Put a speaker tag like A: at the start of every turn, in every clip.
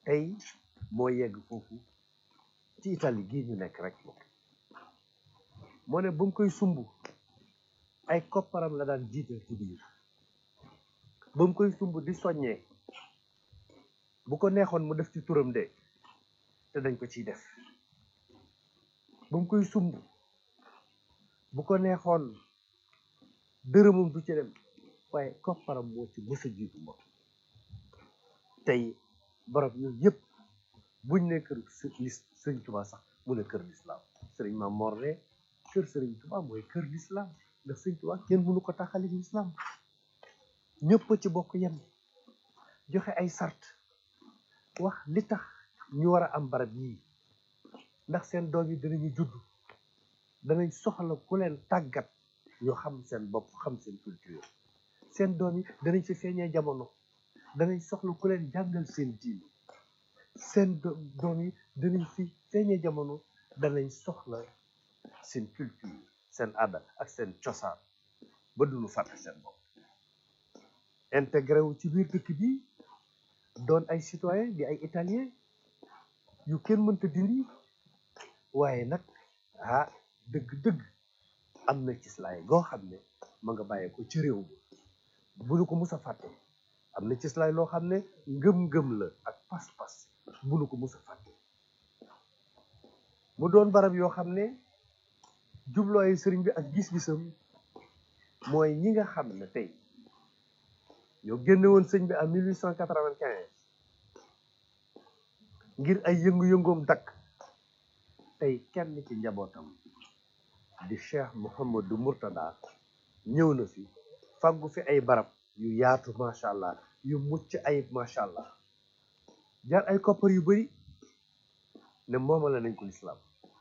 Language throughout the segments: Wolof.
A: tey moo yegg foofu ci Italie gii ñu nekk rek moo ne ba mu koy sumb ay kopparam la daan jiital ci biir ba mu koy sumb di soññee bu ko neexoon mu def ci turam de te dañ ko ciy def ba mu koy sumb bu ko neexoon dërëmam du ci dem waaye kopparam moo ci mës a jiitu mbokk tey barab yooyu yëpp buñ ne kër sëriñ Tuubaa sax mu ne kër lislaam sëriñ Maam Mor ne kër sëriñ Tuubaa mooy kër lislaam ndax sëriñ Tuubaa kenn mënu ko taxali lislaam ñëpp ci bokk yem joxe ay sart wax li tax ñu war a am barab yii ndax seen doom yi dinañu judd danañ soxla ku leen tàggat ñu xam seen bopp xam seen culture seen doom yi danañ fi feeñee jamono danañ soxla ku leen jàngal seen diine seen doom yi danañ fi feeñee jamono danañ soxla seen culture seen aada ak seen cosaan ba duñu fàtte seen bopp intégré wu ci biir dëkk bi doon ay citoyen di ay italien yu kenn mënta dindi waaye nag ah dëgg-dëgg am na cislaay goo xam ne ma nga bàyyee ko ci réew mi bu nu ko mus a fàtte am na cislaay loo xam ne ngëm-ngëm la ak pas-pas bu nu ko mus a fàtte mu doon barab yoo xam ne jublooyu sëriñ bi ak gis-gisam mooy ñi nga xam ne tey ñoo génne woon sëñ bi en 1895 ngir ay yëngu-yëngoom dakk tey kenn ci njabootam di cheikh Mouhamadou Mourtada ñëw na fi faggu fi ay barab yu yaatu macha allah yu mucc ayib macha allah jaar ay koppar yu bari ne moomale nañ ko lislaam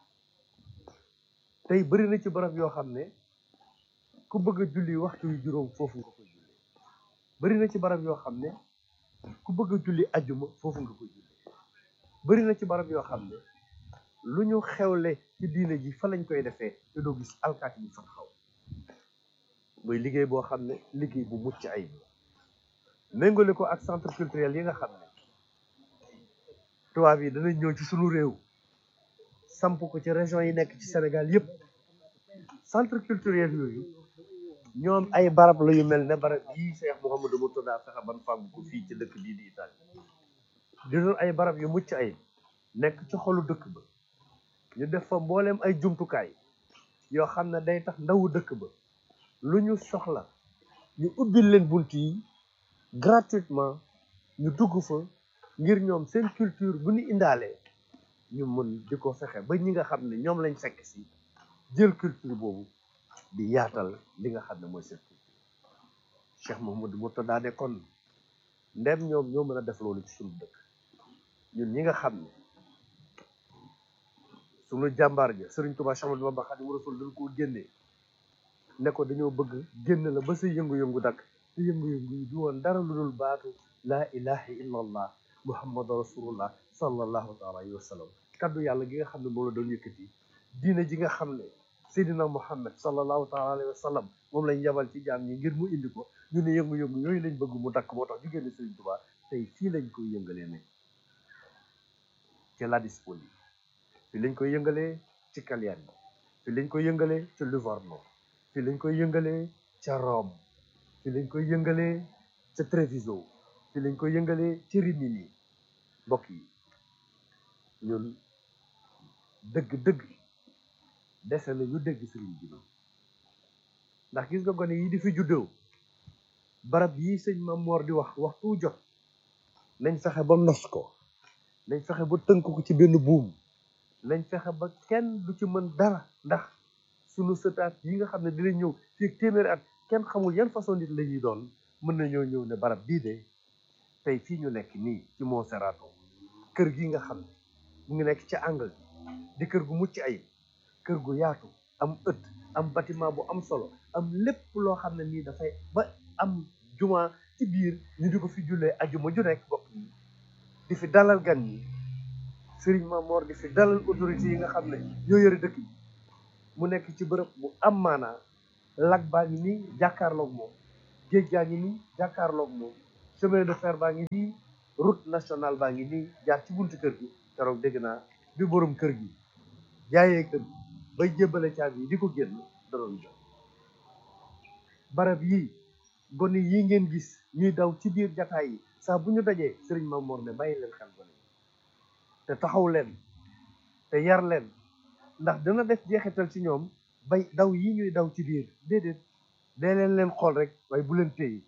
A: tey bari na ci barab yoo xam ne ku bëgg a julli waxtu yu juróom foofu nga koy julli bari na ci barab yoo xam ne ku bëgg a julli ajjuma foofu nga koy julli bari na ci barab yoo xam ne lu ñu xewle ci diine ji fa lañ koy defee te doo gis alkaati bi fa taxaw mooy liggéey boo xam ne liggéey bu mucc ayib la méngale ko ak centre culturel yi nga xam ne tubaab yi danañ ñëw ci sunu réew samp ko ci région yi nekk ci Sénégal yépp centre culturel yooyu ñoom ay barab la yu mel ne barab yii Cheikh Mouhamadou Mourtada fexe ban fàggu ko fii ci dëkk bii di Italie di doon ay barab yu mucc ayib nekk ci xolu dëkk ba ñu def fa mbooleem ay jumtukaay yoo xam ne day tax ndawu dëkk ba lu ñu soxla ñu ubbil leen bunt yi gratuitement ñu dugg fa ngir ñoom seen culture bu ñu indaalee ñu mën di ko fexe ba ñi nga xam ne ñoom lañ fekk si jël culture boobu di yaatal li nga xam ne mooy seen culture Cheikh Mouhamadou Mourtada ne kon ndem ñoom ñoo mën a def loolu ci suñu dëkk ñun ñi nga xam ne suñu jàmbaar ja Sëriñ Tuubaa Séex Ahmadu Bamba Xaadimu Rasuul dañ koo génnee ne ko dañoo bëgg génn la ba sa yëngu-yëngu dakk te yëngu-yëngu yi du woon dara lu dul baatu laa ilaha illa allah muhammadu rasulullah sallallahu taala alayhi wa sallam kaddu yàlla gi nga xam ne moom la doon yëkkati diine ji nga xam ne seydina muhammad sallallahu taala alayhi wa sallam moom lañ yabal ci jaam ñi ngir mu indi ko ñu ne yëngu-yëngu yooyu lañ bëgg mu dakk moo tax ñu génne Sëriñ Tuubaa tey fii lañ koy yëngalee ne ci Ladispoli fii lañ koy yëngalee ci Cagliari fii lañ koy yëngalee ci Livorno fii lañ koy yëngalee ca Rome fii lañ koy yëngalee ca Treviso fii lañ koy yëngalee ci Rimini mbokk yi ñun dëgg-dëgg dese na ñu dégg sëriñ bi ndax gis nga gone yi di fi juddoo barab yi sëñ Maam Moor di wax waxtu jot nañ fexe ba nos ko nañ fexe ba tënk ko ci benn buum nañ fexe ba kenn du ci mën dara ndax sunu sëtaat yi nga xam ne dinañ ñëw fii téeméeri at kenn xamul yan façon nit la ñuy doon mën nañoo ñëw ne barab bii de tey fii ñu nekk nii ci Monserrato kër gi nga xam ne mu ngi nekk ci angle di kër gu mucc ayib kër gu yaatu am ëtt am bâtiment bu am solo am lépp loo xam ne nii dafay ba am juma ci biir ñu di ko fi jullee ajuma ju nekk bokk yi di fi dalal gan yi Sëriñ Mamoor di fi dalal autorité yi nga xam ne ñoo yore dëkk bi mu nekk ci bërëb bu am maanaa lag baa ngi nii jàkkaarloog moom géej gaa ngi nii jàkkaarloog moom chemin de fer baa ngi nii route nationale baa ngi nii jaar ci buntu kër gi keroog dégg naa bi borom kër gi jaayee kër gi bay jébbale caabi yi di ko génn da doon jox barab yii gone yi ngeen gis ñuy daw ci biir jataay yi saa bu ñu dajee sëriñ Mamoor ne bàyyi leen xel gone yi te taxaw leen te yar leen ndax dina def jeexital ci ñoom bay daw yi ñuy daw ci biir déedéet dee leen leen xool rek waaye bu leen téye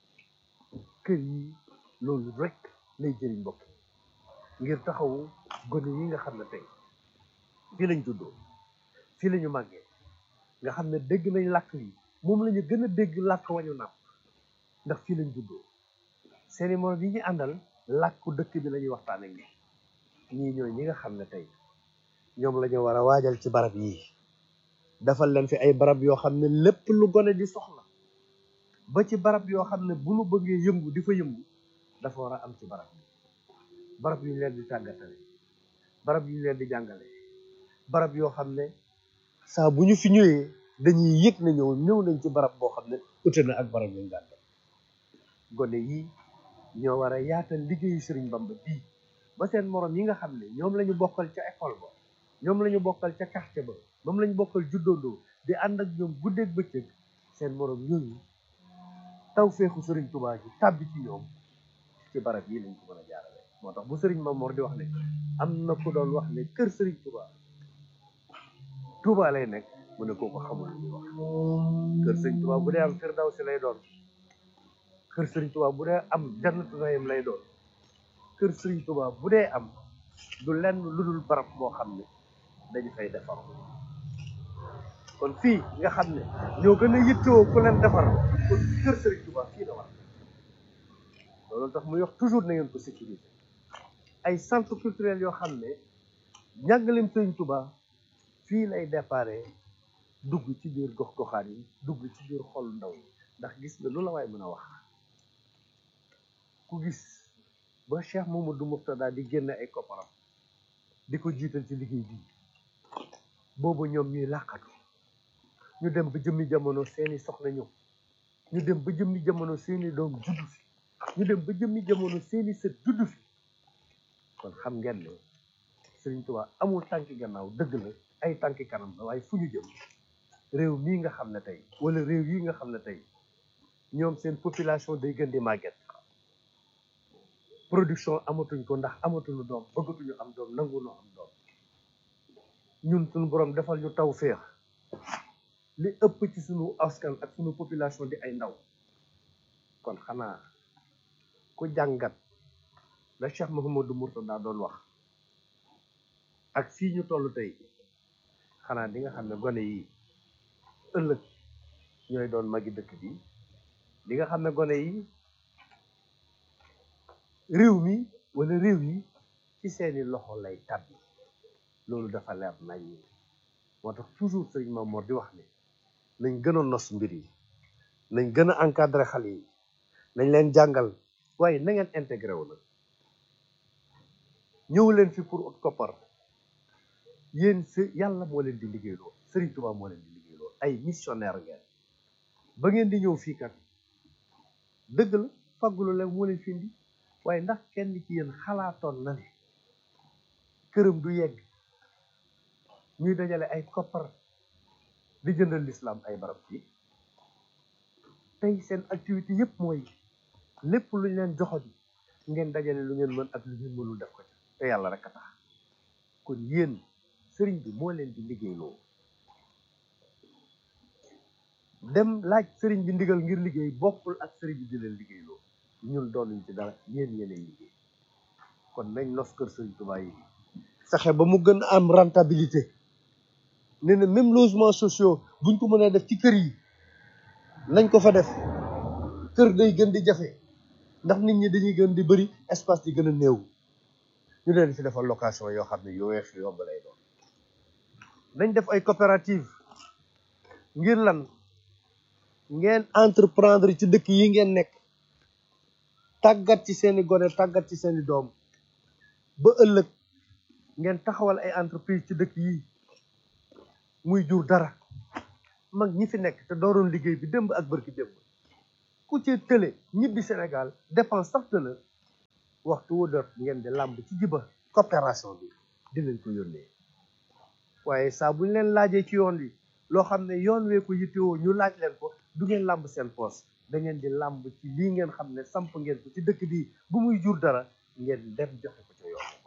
A: kër yi loolu rek lay jëriñ mbokk ngir taxawu gone yi nga xam ne tey fii lañ juddoo fii la ñu màggee nga xam ne dégg nañ làkk yi moom la ñu gën a dégg làkk wañu nàpp ndax fii lañ juddoo seeni morom yi ñu àndal làkku dëkk bi la ñuy waxtaan ak ñoom ñii ñooy ñi nga xam ne tey ñoom la ñu war a waajal ci barab yii defal leen fi ay barab yoo xam ne lépp lu gone di soxla ba ci barab yoo xam ne bu nu bëggee yëngu di fa yëngu dafa war a am ci barab yi barab yu ñu leen di tàggatale barab yu ñu leen di jàngale barab yoo xam ne saa bu ñu fi ñëwee dañuy yëg na ñëw ñëw nañ ci barab boo xam ne ute na ak barab yu ñu daan def gone yi ñoo war a yaatal liggéeyu Sëriñ Bamba bii ba seen morom yi nga xam ne ñoom la ñu bokkal ca école ba ñoom la ñu bokkal ca quartier ba moom la ñu bokkal juddoondoo di ànd ak ñoom guddeeg bëccëg seen morom yooyu taw feexu Sëriñ Tuubaa ji tàbbi ci ñoom ci barab yi lañ ko mën a jaarale moo tax bu Sëriñ Mamoor di wax ne am na ku doon wax ne kër Sëriñ Tuubaa Tuubaa lay nekk mu ne kooku xamul lu ñuy wax kër Sëriñ Tuubaa bu dee am Firdawsi lay doon kër Sëriñ Tuubaa bu dee am Jannatu Naïm lay doon kër Sëriñ Tuubaa bu dee am du lenn lu dul barab boo xam ne dañu fay defar kon fii nga xam ne ñoo gën a yittewoo ku leen defar kon kër Sëriñ Tuubaa fii la war loolu tax muy wax toujours na ngeen ko sécuriser ay centre culturel yoo xam ne njàngaleem Sëriñ Tuubaa fii lay déparé dugg ci biir gox-goxaan yi dugg ci biir xol ndaw yi ndax gis nga lu la waay mën a wax ku gis ba Cheikh Mamadou Mourtada di génne ay kopparam di ko jiital ci liggéey bi boobu ñoom ñuy làqatu ñu dem ba jëmmi jamono seeni soxna ñëw ñu dem ba jëmmi jamono seeni doom juddu fi ñu dem ba jëmmi jamono seeni sët juddu fi kon xam ngeen ne Sëriñ Tuubaa amul tànki gannaaw dëgg la ay tànki kanam la waaye fu ñu jëm réew mii nga xam ne tey wala réew yi nga xam ne tey ñoom seen population day gën di màgget production amatuñ ko ndax amatuñu doom bëggatuñu am doom nanguñu am doom ñun suñu borom defal ñu taw féex li ëpp ci suñu askan ak suñu population di ay ndaw kon xanaa ku jàngat la Cheikh Mouhamadou Mourtada doon wax ak fii ñu toll tey xanaa di nga xam ne gone yi ëllëg ñooy doon magi dëkk bi di nga xam ne gone yi réew mi wala réew yi ci seeni loxo lay tàbbi loolu dafa leer nañ moo tax toujours sëriñ Mamoor di wax ne nañ gën a nos mbir yi nañ gën a encadré xale yi nañ leen jàngal waaye na ngeen intégré wu nag ñëw leen fi pour ut koppar yéen si yàlla moo leen di liggéeyloo sëriñ Tuubaa moo leen di liggéeyloo ay missionnaire ngeen ba ngeen di ñëw fii kat dëgg la faggulu leen moo leen fi indi waaye ndax kenn ci yéen xalaatoon na ne këram du yegg ñuy dajale ay koppar di jëndal lislaam ay barab fii tey seen activité yëpp mooy lépp lu ñu leen joxoon ngeen dajale lu ngeen mën ak lu ngeen mënul def ko ci te yàlla rek a tax kon yéen sëriñ bi moo leen di liggéeyloo dem laaj sëriñ bi ndigal ngir liggéey bokkul ak sëriñ bi di leen liggéeyloo ñun doonuñ ci dara yéen yéenay liggéey kon nañ nos kër sëriñ Tuubaa yi fexe ba mu gën a am rentabilité ne na même logement sociaux buñ ko mënee def ci kër yi nañ ko fa def kër day gën di jafe ndax nit ñi dañuy gën di bëri espace di gën a néew ñu leen fi defal location yoo xam ne yu weex yu yomb lay doon nañ def ay coopérative ngir lan ngeen entreprendre ci dëkk yi ngeen nekk tàggat ci seeni gone tàggat ci seeni doom ba ëllëg ngeen taxawal ay entreprise ci dëkk yi muy jur dara mag ñi fi nekk te dooroon liggéey bi démb ak bërki démb ku ci tële ñibbi Sénégal dépense sax tëla waxtu wu dot ngeen di làmb ci jiba coopération bi di leen ko yónnee waaye saa bu ñu leen laajee ci yoon wi loo xam ne yoon wee ko yittewoo ñu laaj leen ko du ngeen làmb seen poos da ngeen di làmb ci lii ngeen xam ne samp ngeen ko ci dëkk bi bu muy jur dara ngeen dem joxe ko ca yoon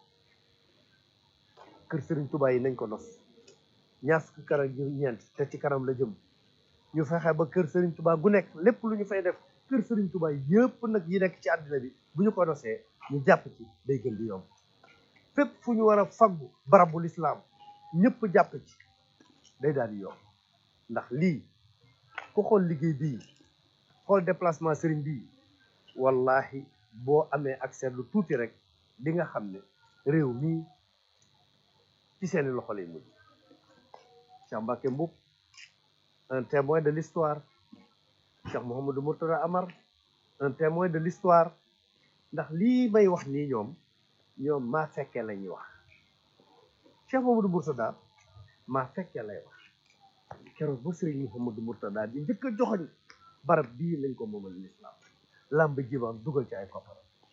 A: kër Serigne Touba yi nañ ko nos ñaar fukki kër ak ñeent te ci kanam la jëm ñu fexe ba kër Serigne Touba gu nekk lépp lu ñu fay def kër Serigne Touba yëpp nag yi nekk ci àddina bi bu ñu ko nosee ñu jàpp ci day gën di yomb fépp fu ñu war a faggu barabul islam ñëpp jàpp ci day daal di yomb ndax lii ku xool liggéey bii xool déplacement Serigne bii wallahi boo amee accès lu tuuti rek di nga xam ne réew mii ci seeni loxo lay mujj Cheikh Mbacké Mboup un témoin de l'histoire Cheikh Mouhamadou Mourtada Amar un témoin de l'histoire ndax lii may wax nii ñoom ñoom maa fekkee la ñuy wax Cheikh Mouhamadou Mourtada maa fekkee lay wax keroog ba Serigne Mouhamadou Mourtada di njëkk a joxoñ barab bii lañ ko moomal l'islam làmb jibaam dugal ci ay koppar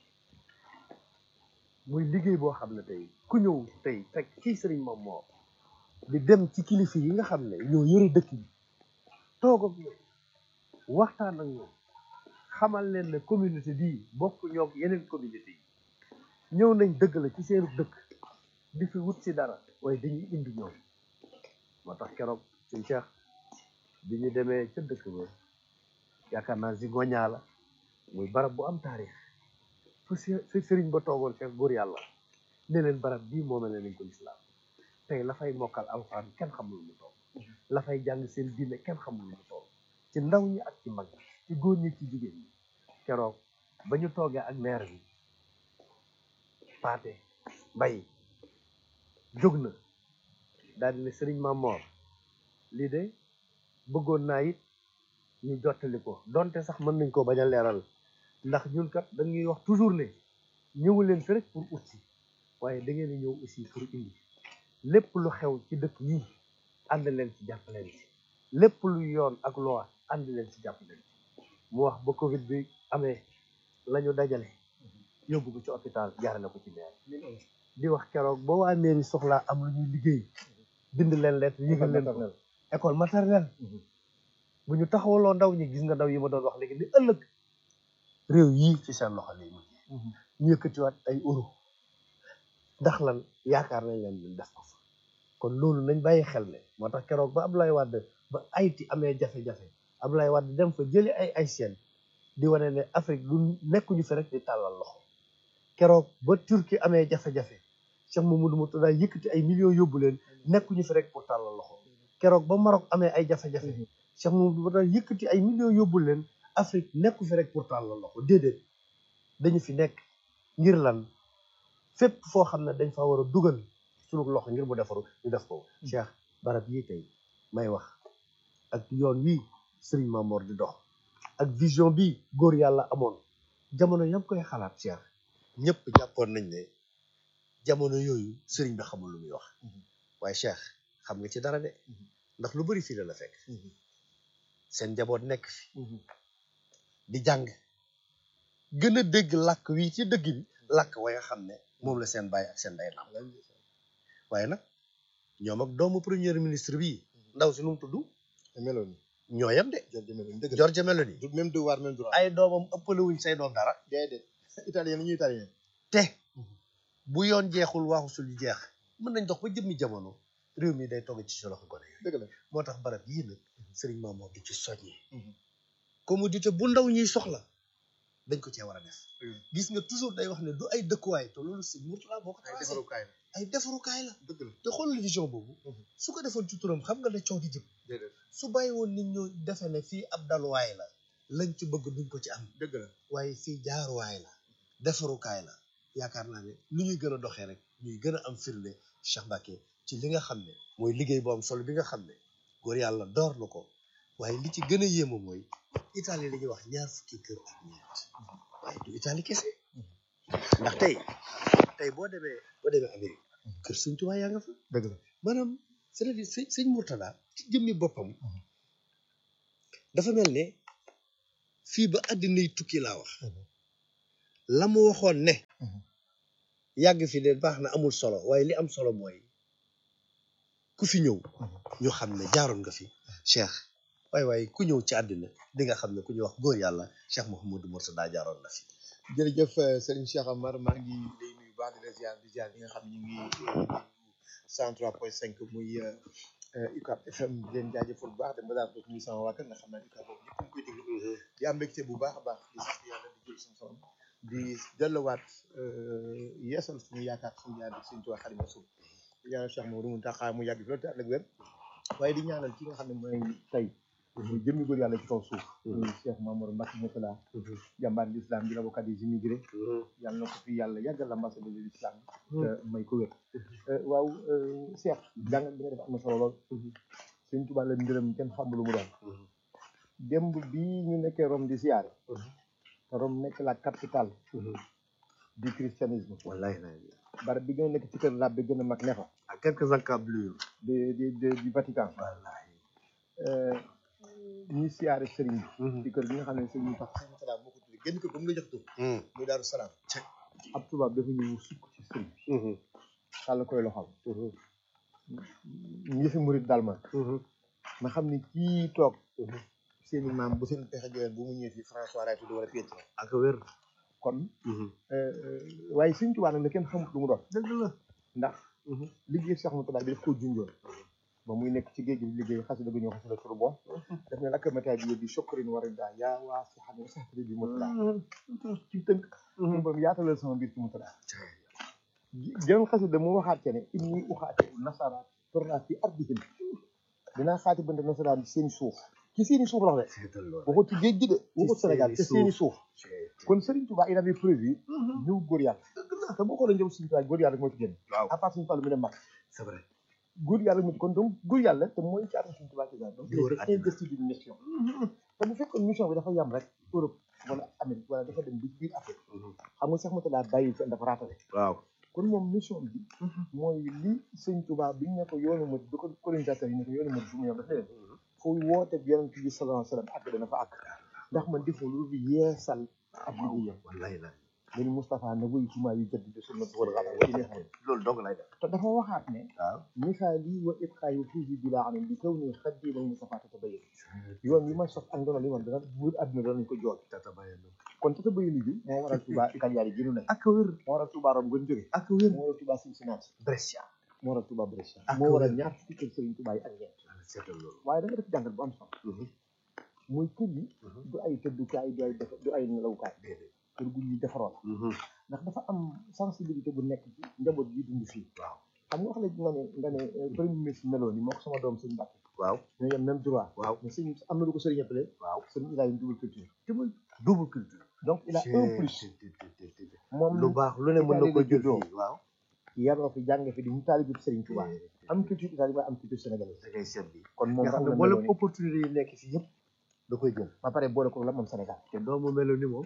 A: muy liggéey boo xam ne tey ku ñëw tey fekk kii Serigne moom moo di dem ci kilifa yi nga xam ne ñoo yore dëkk bi toog ak ñoom waxtaan ak ñoom xamal leen ne communauté bii bokk ñoog yeneen communauté yi ñëw nañ dëgg la ci seenu dëkk di fi wut si dara waaye dañuy indi ñoom moo tax keroog suñ Cheikh bi ñu demee ca dëkk ba yaakaar naa si goñaa la muy barab bu am taarix fu si sëriñ ba toogoon fekk góor yàlla ne leen barab bii moome ne nañ ko lislaam tey la fay mokkal alxuraan kenn xamul mu toll la fay jàng seen diine kenn xamul mu toll ci ndaw ñi ak ci mag ci góor ñi ci jigéen ñi keroog ba ñu toogee ak maire bi paate mbay jóg na daal di ne sëriñ Mamor lii de bëggoon naa it ñu jottali ko donte sax mën nañ koo bañ a leeral ndax ñun kat dañuy wax toujours ne ñëwu leen fi rek pour ut si waaye da ngeen di ñëw aussi pour indi lépp lu xew ci dëkk yi ànd leen ci jàpp leen ci lépp lu yoon ak loi ànd leen ci jàpp leen ci mu wax ba Covid bi amee la ñu dajale yóbbu ko ci hôpital jaarale ko ci maire di wax keroog ba waa mairie soxlaa am lu ñuy liggéey bind leen lettre yëgal leen ko école maternelle bu ñu taxawaloo ndaw ñi gis nga ndaw yi ma doon wax léegi ni ëllëg réew yii ci seen loxo lay mujj ñu yëkkatiwaat ay euro ndax lan yaakaar nañ leen ñu def ko fa kon loolu nañ bàyyi xel ne moo tax keroog ba Abdoulaye Wade ba Haïti amee jafe-jafe Abdoulaye Wade dem fa jëli ay Haïtiens di wane ne Afrique lu nekkuñu fi rek di tàllal loxo keroog ba Turquie amee jafe-jafe Cheikh Mamadou Mourtada yëkkati ay millions yóbbu leen nekkuñu fi rek pour tàllal loxo keroog ba Maroc amee ay jafe-jafe Cheikh Mamadou Mourtada yëkkati ay millions yóbbu leen Afrique nekku fi rek pour tàllal loxo déedéet dañu fi nekk ngir lan fépp foo xam ne dañ fa war a dugal sunu loxo ngir mu defaru ñu def ko Cheikh barab yii tey may wax ak yoon wii Serigne Mamor di dox ak vision bi góor yàlla amoon jamono yam koy xalaat Cheikh ñëpp jàppoon nañ ne jamono yooyu Serigne bi xamul lu muy wax waaye Cheikh xam nga ci dara de ndax lu bari fii la la fekk seen njaboot nekk fi di jàng gën a dégg làkk wi ci dëgg bi làkk wa nga xam ne moom la seen bàyyi ak seen day nam waaye nag ñoom ak doomu premier ministre bii ndaw si nu mu tudd
B: Meloni
A: ñoo yem de
B: Giorgia Meloni dëgg la
A: Giorgia Meloni
B: du même devoir même droit
A: ay doomam ëppale wuñ say doom dara
B: déedéet italien ñuy italien
A: te bu yoon jeexul waxu sul jeex mën nañ dox ba jëmmi jamono réew mi day togg ci sa loxo gone yooyu
B: dëgg la
A: moo tax barab yii nag Serigne Mamour di ci soññee commodité bu ndaw ñuy soxla dañ ko cee war a def gis nga toujours day wax ne du ay dëkkuwaay te loolu si Mourtala boo ko
B: ay
A: tracé
B: defarukaay la
A: ay defarukaay la
B: dëgg la
A: te xoolal vision boobu su ko defoon ci turam xam nga ne coow di jëm
B: déedéet
A: su bàyyi woon nit ñu defe ne fii ab daluwaay la lañ ci bëgg duñ ko ci am
B: dëgg la
A: waaye fii jaaruwaay la defarukaay la yaakaar naa ne lu ñuy gën a doxee rek ñuy gën a am firnde Cheikh Mbacké ci li nga xam ne mooy liggéey bu am solo bi nga xam ne góor yàlla door na ko waaye li ci gën a yéemu mooy Italie la ñuy wax ñaar fukki kër ak ñeent waaye du Italie kese ndax tey tey boo demee boo demee Amérique kër Sëñ Tuubaa yaa nga fa
B: dëgg la
A: maanaam c'est-à-dire sëñ sëñ Mourtada ci jëmmi boppam dafa mel ne fii ba àddina yi tukki laa wax
C: la mu waxoon ne yàgg fi de baax na amul solo waaye li am solo mooy ku fi ñëw ñu xam ne jaaroon nga fi cheikh waaye waaye ku ñëw ci àddina di nga xam ne ku ñuy wax góor yàlla cheikh Mouhamadou Mourtada jaaroon na fi
B: jërëjëf euh, Serigne Cheikh Amar maa ngi lay nuyu baax di la ziar di ziar ñi nga xam ne ñu ngi cent trois point cinq muy euh, euh, UCAB FM di leen jaajëfal bu baax dem ba daal foofu muy sama waa kër nga xam ne UCAB boobu ñëpp ñu koy déglu di am mbégte bu baax a baax di sant yàlla di jël suñu xorom di delluwaat yeesal suñu yaakaar suñu yaakaar suñu tubaab Xaadimu Rasuul di ñaanal Cheikh Mamadou Mountakha mu yàgg fi loolu te ànd ak wér waaye di ñaanal ki nga xam ne mooy tey muy jëmmi góor yàlla ci kaw suuf muy Cheikh Mamadou Mbacké Mourtada jàmbaar l'islam di l'avocat des immigrés yàlla na ko fi yàlla yàggal l'ambassadeur de l'islam te may ko wér waaw Cheikh jàngat bi nga def am na solo lool Sëñ Tuubaa la ngërëm kenn xamul lu mu doon démb bii ñu nekkee Rome di siyaare te Rome nekk la capitale du christianisme
C: wallahi
B: barab bi gën a nekk ci kër lab bi gën a mag ne fa
C: à quelques encablures
B: de de de du Vatican
C: wallahi
B: ñuy siyaare sëriñ bi ci kër gi nga xam ne sëriñ bi tax Sëriñ Salaam moo ko tuddee génn kër ba mu la jox tur muy Daaru Salaam ab tubaab dafa ñëw sukk ci sëriñ bi xàll koy loxal ñi fi murit daal ma ma xam ni kii toog seeni maam bu seen pexe joxeen bu mu ñëwee fii François lay tudd wala Pietro
C: ak wér
B: kon waaye Sëriñ Tuubaa nag la kenn xamut lu mu doon
C: dëgg la
B: ndax liggéey Cheikh Mourtada bi daf koo junjoon ba muy nekk ci géej gi di liggéey xasida gu ñëw xasida turu bon daf ne lakk météo bi yóbbi sokkarin war a daa yaa waa si xam ne sax bi Mourtada ci tënk suñu borom yaatalal sama mbir ci Mourtada jënoon xasida mu waxaat ke ne inni uxaati nasara torna fi ardihim dinaa xaati bënte nasaraan ci seeni suuf ci seeni suuf la wax de waxu ci géej gi de waxu Sénégal te seeni suuf kon Serigne Touba il avait prévu ñëw góor yàlla te boo xoolee ñëw Serigne Touba góor yàlla rek moo ci génn
C: waaw
B: à part Serigne Fallou mi ne mag
C: c'est vrai
B: góor yàlla mu kon donc góor yàlla te mooy caatu Serigne Touba ci donc
C: Di wër
B: il était investi d'une mission te bu fekkoon mission bi dafa yam rek Europe wala Amérique wala dafa dem bi biir Afrique xam nga sax ma daa bàyyi fenn dafa raatale
C: waaw
B: kon moom mission bi mooy li Serigne Touba bi ñu ne ko yoonu mu bi ko colonisateur yi ne ko yoonu mu bu mu yom dafa leen fu woote bi yonent bi sallallahu alayhi wa sallam àgg dana fa àgg ndax man defoo lu dul yeesal ab liggéeyam
C: wallahi la
B: leni Moustapha na wuyu ci maa yu jëdd di sunna war xala wa ilay xayr
C: loolu dong lay def
B: te dafa waxaat ne
C: waaw
B: misaali wa ibqaayu fiihi bila amin li kaw ni xaddi nañ Moustapha tata bayin yoon yi ma sos ak ndono li man dana buur àdduna danañ ko jool
C: tata bayen
B: kon tata bayin bi moo waral Touba italien yi gënu nañ
C: ak wér
B: moo waral Touba Rome gën jóge
C: ak wér
B: moo waral Touba Cincinnati
C: Brescia
B: moo waral Touba Brescia
C: Ak
B: moo waral
C: wér.
B: ñaar fukki kër Serigne Touba yi ak ñeent
C: seetal loolu
B: waaye da nga def jàngat bu am solo muy kër yi du ay tëddukaay du ay def du ay nelawukaay
C: déedéet
B: kër gu ñuy defaroon ndax dafa am sensibilité bu nekk ci njaboot yi dund fii
C: waaw
B: xam nga wax la nga ne nga ne euh, premier ministre meloon ni moo ko sama doom sëñ Mbàkke
C: waaw
B: ñoo yem même droit
C: waaw
B: mais sëñ am na lu ko sëriñ appelé
C: waaw
B: sëriñ il a une double culture
C: double culture
B: donc il a un plus moom
C: lu baax lu ne mën na ko jël
B: juddoo
C: fii waaw
B: yaroo fi jàng fi di mu taalibu sëriñ Tuubaa am culture italienne waaye am culture sénégalaise
C: da ngay seet bi
B: kon moom
C: nga xam
B: am
C: ne
B: na
C: mboolem
B: meloon ni
C: opportunité yi nekk fii yëpp da koy jël
B: ba pare boole ko la moom Sénégal
C: te doomu melo ni moom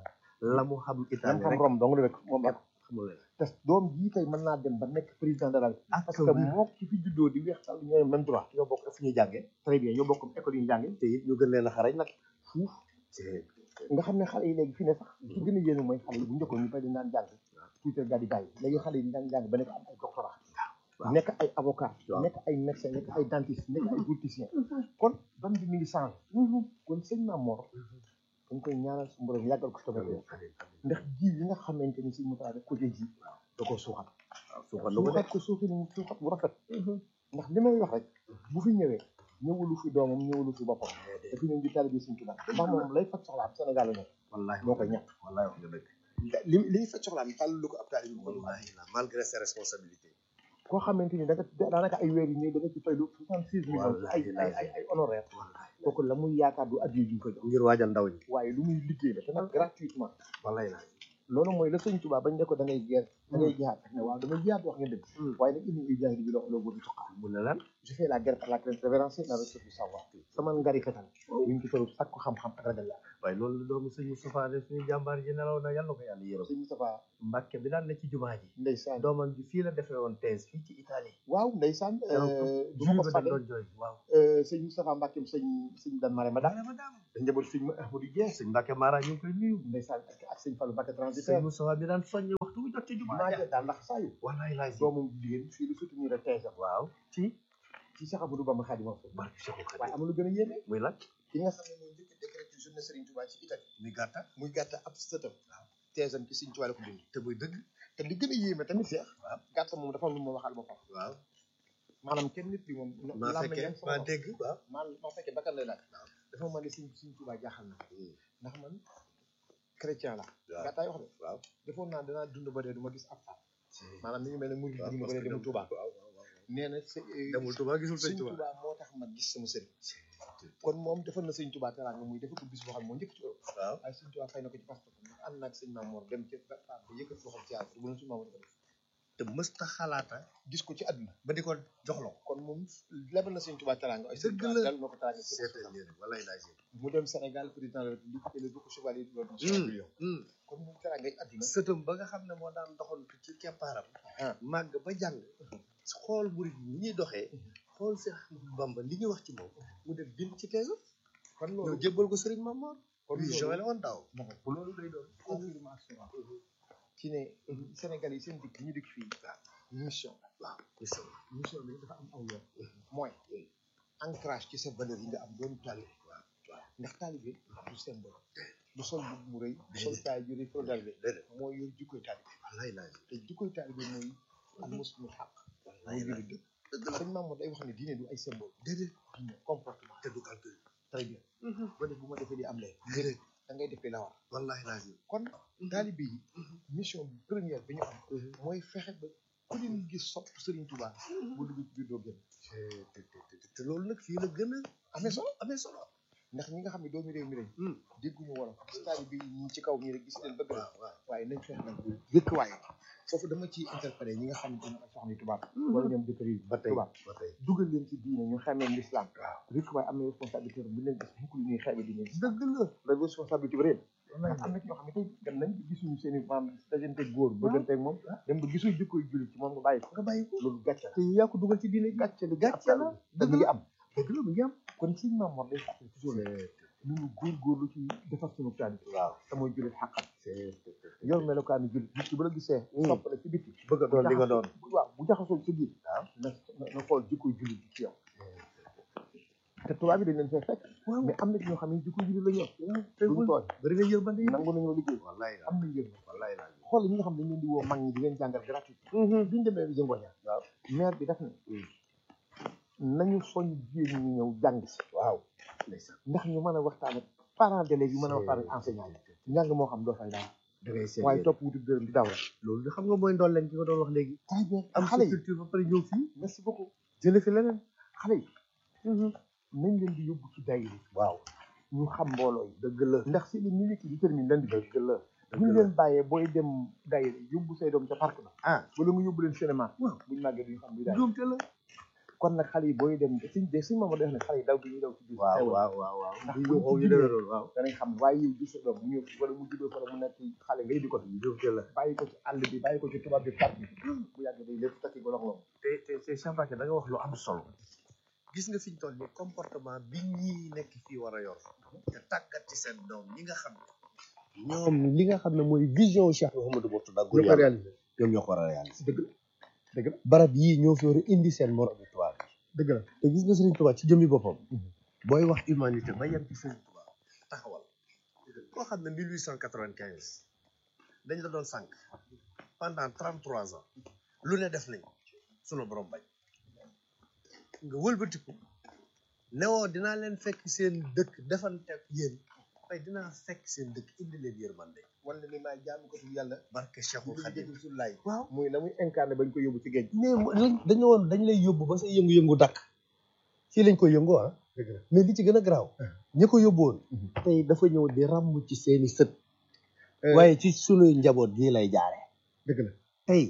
C: la mu xam
B: lam
C: italien
B: xam
C: rek
B: Rome dong la rek moom ak
C: xamul leen
B: te doom jii tey mën naa dem ba nekk président de la République
C: ak
B: parce que moo ki fi juddoo di weex tal ñooy même droit ñoo bokk fu ñuy jàngee très bien ñoo bokk école yi ñu jàngee
C: te it ñu gën leen a xarañ nag
B: fuuf
C: te
B: nga xam ne xale yi léegi fi ne sax ci gën a yéene mooy xale yi bu njëkkoon ñu bari dañ daan jàng tuuti daal di bàyyi léegi xale yi daan jàng ba nekk am ay doctorat
C: waaw.
B: nekk ay avocat
C: Waaw.
B: nekk ay médecin nekk ay dentiste nekk ay politicien kon ban bi mi ngi changé kon sëñ Maam Mor dañ koy ñaanal su borom yàggal ko tamit ndax ji yi nga xamante ni si mu def ko ji da koo suuxat
C: suuxal na ko de
B: suuxat ko suuxat suuxat bu rafet ndax li may wax rek bu fi ñëwee ñëwulu fi doomam ñëwulu fi boppam dafa ñëw di taalibe Sëñ Tuubaa ndax moom lay faj soxlaam Sénégal la nekk
C: wallahi
B: moo koy ñàkk
C: wallahi wax nga dëgg
B: li li ñu faj soxlaam tàll lu ko ab taalibe bi ko
C: wallahi la malgré ses responsabilités
B: koo xamante ni da nga daanaka ay weer yi ñëw da nga ci fay lu soixante six millions ci ay
C: Wallahi,
B: ay ay ay honoraire
C: wallahi
B: kooku la muy yaakaar du addiya ju ñu ko jox
C: ngir waajal ndaw ñi
B: waaye lu muy liggéey la te nag gratuitement
C: wallahi la
B: loolu mooy la sëñ Tuubaa bañ ne ko da ngay geer da ngay jihaat ak ne waaw damay jihaat wax ngeen dëgg waaye nag indi ujahi bi loxo loo bëgg tuqaa
C: mu ne lan
B: je fais la guerre par la crainte révérencieux la recherche du savoir sama ngari fetal ñu ngi ci toll sakku xam-xam ak ragal yàlla
C: waaye loolu doomu sëñ Moustapha de suñu jàmbaar ji nelaw na yàlla ko yàlla yërëm
B: sëñ Moustapha
C: Mbàkke bi daan ne ci jumaa ji
B: ndeysaan
C: doomam ji fii la defee woon thèse fii ci Italie
B: waaw ndeysaan
C: keroog
B: du ma ko
C: ba
B: fàtte
C: doon jooy waaw
B: sëñ Moustapha Mbacke sëñ sëñ Dan Marème daal
C: ma daam
B: da njaboot sëñ Ahmadou Dieng
C: sëñ Mbàkke Mara ñu ngi koy nuyu
B: ndeysaan ak ak sëñ Fallou Mbacke
C: sëñ
B: transitaire
C: Moustapha bi daan soññe waxtu bu jot ci jumaa
B: maa
C: ja
B: daal ndax saa yu
C: wallaay laay si
B: doomam jigéen fii lu soutenir a thèse am
C: waaw ci
B: ci Cheikh Amadou Bamba Khadimou Rassoul
C: barke Cheikhul
B: waaye
C: Khadim
B: am na lu gën a yéeme
C: muy lan
B: ki nga xam ne mooy njëkk a décrété journée Serigne Touba ci Italie
C: muy gàtta
B: muy gàtta ab sëtam thèse am ci Serigne Touba la ko bind te muy dëgg te li gën a yéeme tamit Cheikh
C: waaw
B: gàtta moom dafa am lu ma waxal boppam
C: waaw
B: maanaam kenn nit bi moom
C: maa
B: làmmiñ
C: fekkee
B: yam sama
C: maa
B: bopp.
C: dégg waaw
B: maa maa fekkee bakkan lay laaj dafa ma ne Serigne Serigne Touba jaaxal na ndax man chrétien la
C: waaw
B: gàttaay wax de
C: waaw
B: defoon naa danaa dund ba dee du ma gis ab faat maanaam mi ngi mel ne murid dund ba dee demul Touba nee na së-
C: demul Touba gisul sëñ
B: sëñ
C: Touba
B: Touba moo tax ma gis sama sëriñ kon moom defal na sëñ Touba teraanga muy defal ko bis boo xam ne moo njëkk ci Europe
C: waaw
B: waaye sëñ Touba fay na ko ci passeport ndax ànd naag sëñ Mamour dem ci faat ba yëkkati loxoom ci yàlla te bu leen sëñ Mamour defal
C: te mësta xalaata
B: gis ko ci àdduna
C: ba di ko jox la ko
B: kon moom lebal na sëñ Touba teraanga ay sëñ
C: Dëgg
B: Touba
C: la.
B: dal na ko teraanga ci
C: seetal leen wallaay laay si
B: mu dem Sénégal président de la République élevé ko chevalier de l'ordre du million kon moom teraanga yi àdduna
C: sëtam ba nga xam ne moo daan doxantu ci keppaaram
B: ah
C: màgg ba jàng xool murid yi ni ñuy doxee xool Seex Ahmadu Bamba li ñuy wax ci moom mu def bind ci teesam
B: kon
C: ñëw
B: loolu
C: jébbal ko Sëriñ Mamoor
B: kon
C: vision
B: loolu
C: la woon daaw
B: bu loolu day doon confirmation ci ne Sénégal yi seen dikk ñu dikk fii mission
C: waaw
B: mission bi dafa am aw yoon mooy ancrage ci sa valeur yi nga am doon taalibe
C: waaw waaw
B: ndax taalibe du symbole du sol bu mu rëy du sol taay ju rëy foo taalibe
C: déedéet
B: mooy yor jikkoy taalibe
C: wallaay laay
B: te jikkoy taalibe mooy al muslimul xaq
C: wallaay
B: mooy
C: laay
B: jullit dëgg sëñ Mamour day wax ne diine du ay symbole
C: déedéet
B: diine comportement
C: te du calcul
B: très bien ba def bu ma defee li am lee
C: déedéet
B: da ngay defee la war
C: wallaay laay si
B: kon taalibe yi mission bi première bi ñu am mooy fexe ba ku leen gis sopp Serigne Touba bu dugg ci biir doo génn
C: te te loolu nag fii la gën a
B: amee solo
C: amee solo
B: ndax ñi nga xam ne doomi réew mi lañ dégguñu wolof stade bi ñi ci kaw ñi rek gis leen bëgg na
C: waaw
B: waaye nañ fexe nag dëkk waaye foofu dama ciy interpellé ñi nga xam ne dañu ay soxna yu tubaab wala ñoom jëkkër yi
C: ba tey
B: tubaab
C: ba tey
B: dugal leen ci diine ñu xamee l'islam dëkk waaye am na responsabilité bu leen gis mukk lu ñuy xeebe diine dëgg la la responsabilité bi réen ndax am na ci ñoo xam ne tey dem nañ gisuñu seen i maam dajante góor bëggante ak moom dem ba gisuñ jikkoy jullit ci moom nga bàyyi ko
C: nga bàyyi ko
B: loolu gàcce la
C: te yaa ko dugal ci diine
B: gàcce la
C: gàcce la
B: te mi ngi am
C: dëgg la mu ngi am
B: kon suñ maam war day fàttali toujours ne ñu ngi góorgóorlu ci defar suñu taalibe
C: waaw
B: te mooy jullit xàqam yor melokaanu jullit nit ki bu la gisee sopp la ci biti
C: bëgg a doon li nga doon
B: waaw bu jaxasoo ci biir
C: waaw
B: na na xool jikkoy jullit ci yow te tubaab bi dañ leen fee fekk mais am na ci ñoo xam ne jikkoy jullit la ñu yor duñ tooñ
C: bëri nga yërmande yi
B: nangu nañoo liggéey
C: wallaay la
B: am nañ yër
C: wallaay la
B: xool ñi nga xam ne dañ leen di woo mag ñi di leen jàngal gratuit biñu demee jëngooña
C: waaw
B: maire bi def ne nañu soñ jigéen ñi ñëw jàng si
C: waaw
B: ndax ñu mën a waxtaan ak parents d'élèves yi mën a waxtaan ak enseignant yi njàng moo xam doo fay dara
C: da ngay seet
B: waaye topp wutu dërëm di daw rek
C: loolu de xam nga mooy ndool leen ki nga doon wax léegi
B: très bien
C: am
B: xale yi
C: culture ba pare ñëw fii
B: merci beaucoup jële fi leneen xale yi nañ leen di yóbbu ci daayira yi
C: waaw
B: ñu xam mbooloo yi
C: dëgg la
B: ndax si li minute yi détermine lan di
C: dëgg la
B: bu ñu leen bàyyee booy dem daayira yi yóbbu say doom ca parc ba
C: ah
B: wala nga yóbbu leen cinéma
C: waaw
B: buñu màggee duñu xam luy daayira
C: njuumte la
B: kon nag xale yi booy dem suñ de suñ maama def ne xale yi daw bi ñuy daw ci biir
C: waaw
B: xewal.
C: waaw waaw waaw
B: ndax
C: bu
B: buñ
C: ñu xaw
B: ci
C: ñu
B: jugee
C: demee loolu waaw
B: danañ xam waaye yow gis sa doom mu ñëw wala mu juddoo fa la mu nekk xale ngay di ko
C: njuumte la
B: bàyyi ko ci àll bi bàyyi ko ci tubaab bi parc bi bu yàgg day lépp takki golox loolu
C: te te te Cheikh Mbacké da nga wax lu am solo gis nga fi ñu toll nii comportement bi ñii nekk fii war a yor te tàggat ci seen doom ñi nga xam ne ñoom li nga xam ne mooy vision Cheikh Mouhamadou Mourtada
B: ñoo ko réalisé
C: ñoom ñoo ko war a réaliser
B: dëgg la dëgg la
C: barab yii ñoo fi war a indi seen moromu tubaab
B: dëgg la
C: te gis nga Serigne Touba ci jëmmi boppam
B: Mhm.
C: booy wax humanité ba yem ci Serigne Touba taxawal koo xam ne 1895 dañ la doon sànq pendant 33 ans lu ne def nañ sunu borom bañ nga wëlbatiku newoo dinaa leen fekk seen dëkk defante ak yéen waaye dinaa fekk seen dëkk indi leen yërmande
B: wala ni maay jaamu ko tu yàlla
C: barke Cheikhul
B: di
C: Khadim
B: dégg sullaay
C: waaw
B: muy la muy incarné bañ ko yóbbu ci géej
C: mais lañ dañu woon dañ lay yóbbu ba sa yëngu-yëngu dakk fii lañ koy yëngu ah
B: dëgg la
C: mais li ci gën a garaaw ñi ko yóbbuwoon tey dafa ñëw di ràmm ci seeni sët waaye ci sunuy njaboot gii lay jaare
B: dëgg la
C: tey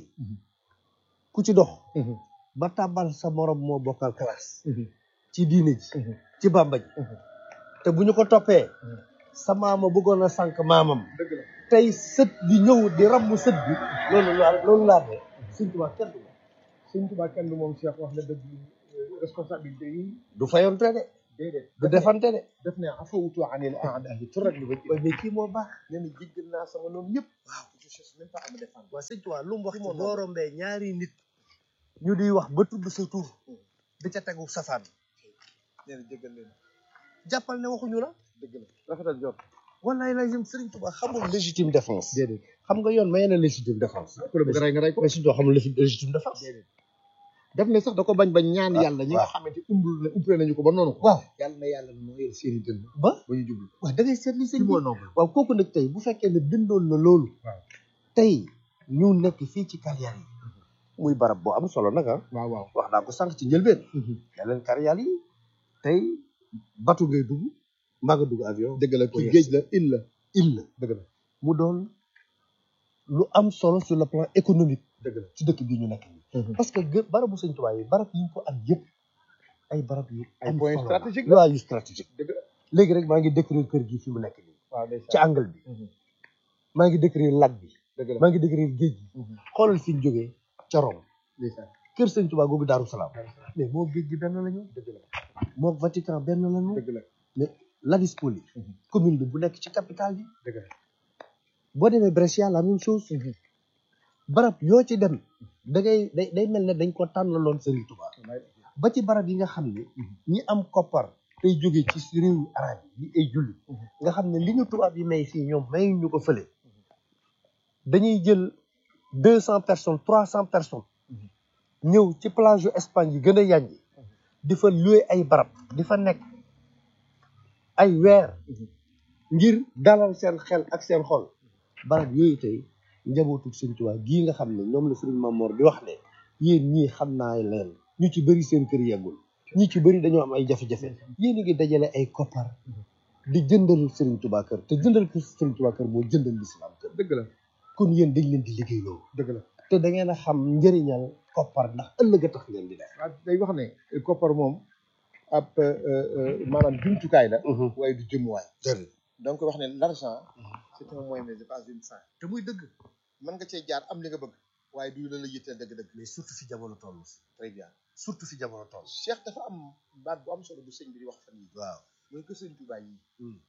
C: ku ci dox ba tàbbal sa morom moo bokkal classe ci diine ji ci bàmba ji te bu ñu ko toppee sa maama bëggoon a sànq maamam
B: dëgg la
C: tey sët di ñëw di ramm sët bi loolu laa loolu laa de sëñ Tuubaa kenn du
B: sëñ Tuubaa kenn du moom Cheikh wax na dëgg responsabilité yi
C: du fayonte de
B: déedéet
C: du defante de
B: def ne afawtu anil aadahi turak li waj
C: waaye mais kii moo baax
B: nee na jéggal naa sama noonu ñëpp waaw je cherche même pas à me défendre
C: waa sëñ Tuubaa lu mu wax ci
B: moo
C: boo rombee ñaari nit ñu di wax ba tudd sa tur di ca tegu safaan
B: nee na jéggal leen
C: jàppal ne waxuñu la
B: dëgg la rafetal jot
C: wallaay la jëm Sëriñ Tuubaa xamul légitime défense
B: déedéet
C: xam nga yoon may na légitime défense
B: ku la bëgg rey nga rey ko
C: mais Sëriñ Tuubaa xamul légitime légitime défense
B: def ne sax da ko bañ bañ ñaan
C: waaw,
B: yàlla ñi nga
C: waaw.
B: xamante umbul na umpale nañu ko ba noonu ko
C: waaw
B: yàlla na yàlla nooyal seeni dënn
C: ba
B: ba ñu jublu
C: waaw da ngay seetli sëñ
B: ci
C: bi
B: moo noonu
C: waaw kooku nag tey bu fekkee ne bindoon na loolu
B: waaw.
C: tey ñu nekk fii ci carrière yi muy barab boo am solo nag ah
B: waaw waaw
C: wax naa ko sànq ci njëlbeen ne leen carrière yi tey batu ngay dugg maa nga dugg avion
B: dëgg la
C: Pour
B: kii
C: yes.
B: géej la île la
C: il la
B: dëgg la
C: mu doon lu am solo sur le plan économique
B: dëgg la
C: ci dëkk bii ñu nekk nii parce que gë barabu sëñ Tuubaa yi barab yi ñu ko am yëpp ay barab yu
B: Ay
C: am
B: point
C: solo la.
B: stratégique la.
C: waaw yu stratégique
B: dëgg la
C: léegi rek maa ngi décrire kër gi fi mu nekk nii
B: waaw
C: ci
B: ndeysaan
C: angle bi maa ngi décrire lac bi
B: dëgg la
C: maa ngi décrire géej gi xoolal fi ñu jógee ca Rome
B: ndeysaan
C: kër sëñ Tuubaa googu Daaru Salaam mais moo géej gi benn la ñu
B: dëgg la
C: moo Vatican benn la ñu
B: dëgg la
C: mais Ladispoli commune bi bu nekk ci capitale bi
B: dëgg la
C: boo demee Brescia la même chose barab yoo ci dem da ngay day day mel ne dañ ko tànnaloon Serigne Touba ba ci barab yi nga xam ne ñi am koppar tey jóge ci réewu arab yi ñi ay julli nga xam ne li ñu tubaab yi may fii ñoom mayuñ ñu ko fële dañuy jël deux cent personnes trois cent personnes ñëw ci plage yu Espagne yi gën a yànji di fa louer ay barab di fa nekk ay weer ngir dalal seen xel ak seen xol barab yooyu tey njabootu Sëriñ Tuubaa gii nga xam ne ñoom la Sëriñ Mamoor di wax ne yéen ñii xam naa leen ñu ci bëri seen kër yeggul ñi ci bëri dañoo am ay jafe-jafe yéen a ngi dajale ay koppar di jëndal Sëriñ Tuubaa kër te jëndal ko Sëriñ Tuubaa kër moo jëndal lislaam kër
B: dëgg la
C: kon yéen dañ leen di liggéeyloo
B: dëgg la
C: te da ngeen a xam njëriñal koppar ndax ëllëg a tax ngeen di def
B: waaw day wax ne koppar moom ab maanaam jumtukaay la waaye du jëmuwaay donc wax ne l'argent c'est un moyen mais c'est pas une fin te muy dëgg mën nga cee jaar am li nga bëgg waaye du la la yitteel dëgg-dëgg
C: mais surtout fi jamono toll
B: très bien
C: surtout fi jamono toll
B: Cheikh dafa am baat bu am solo bu sëñ bi di wax fan yi
C: waaw
B: mooy que sëñ Tuubaa yi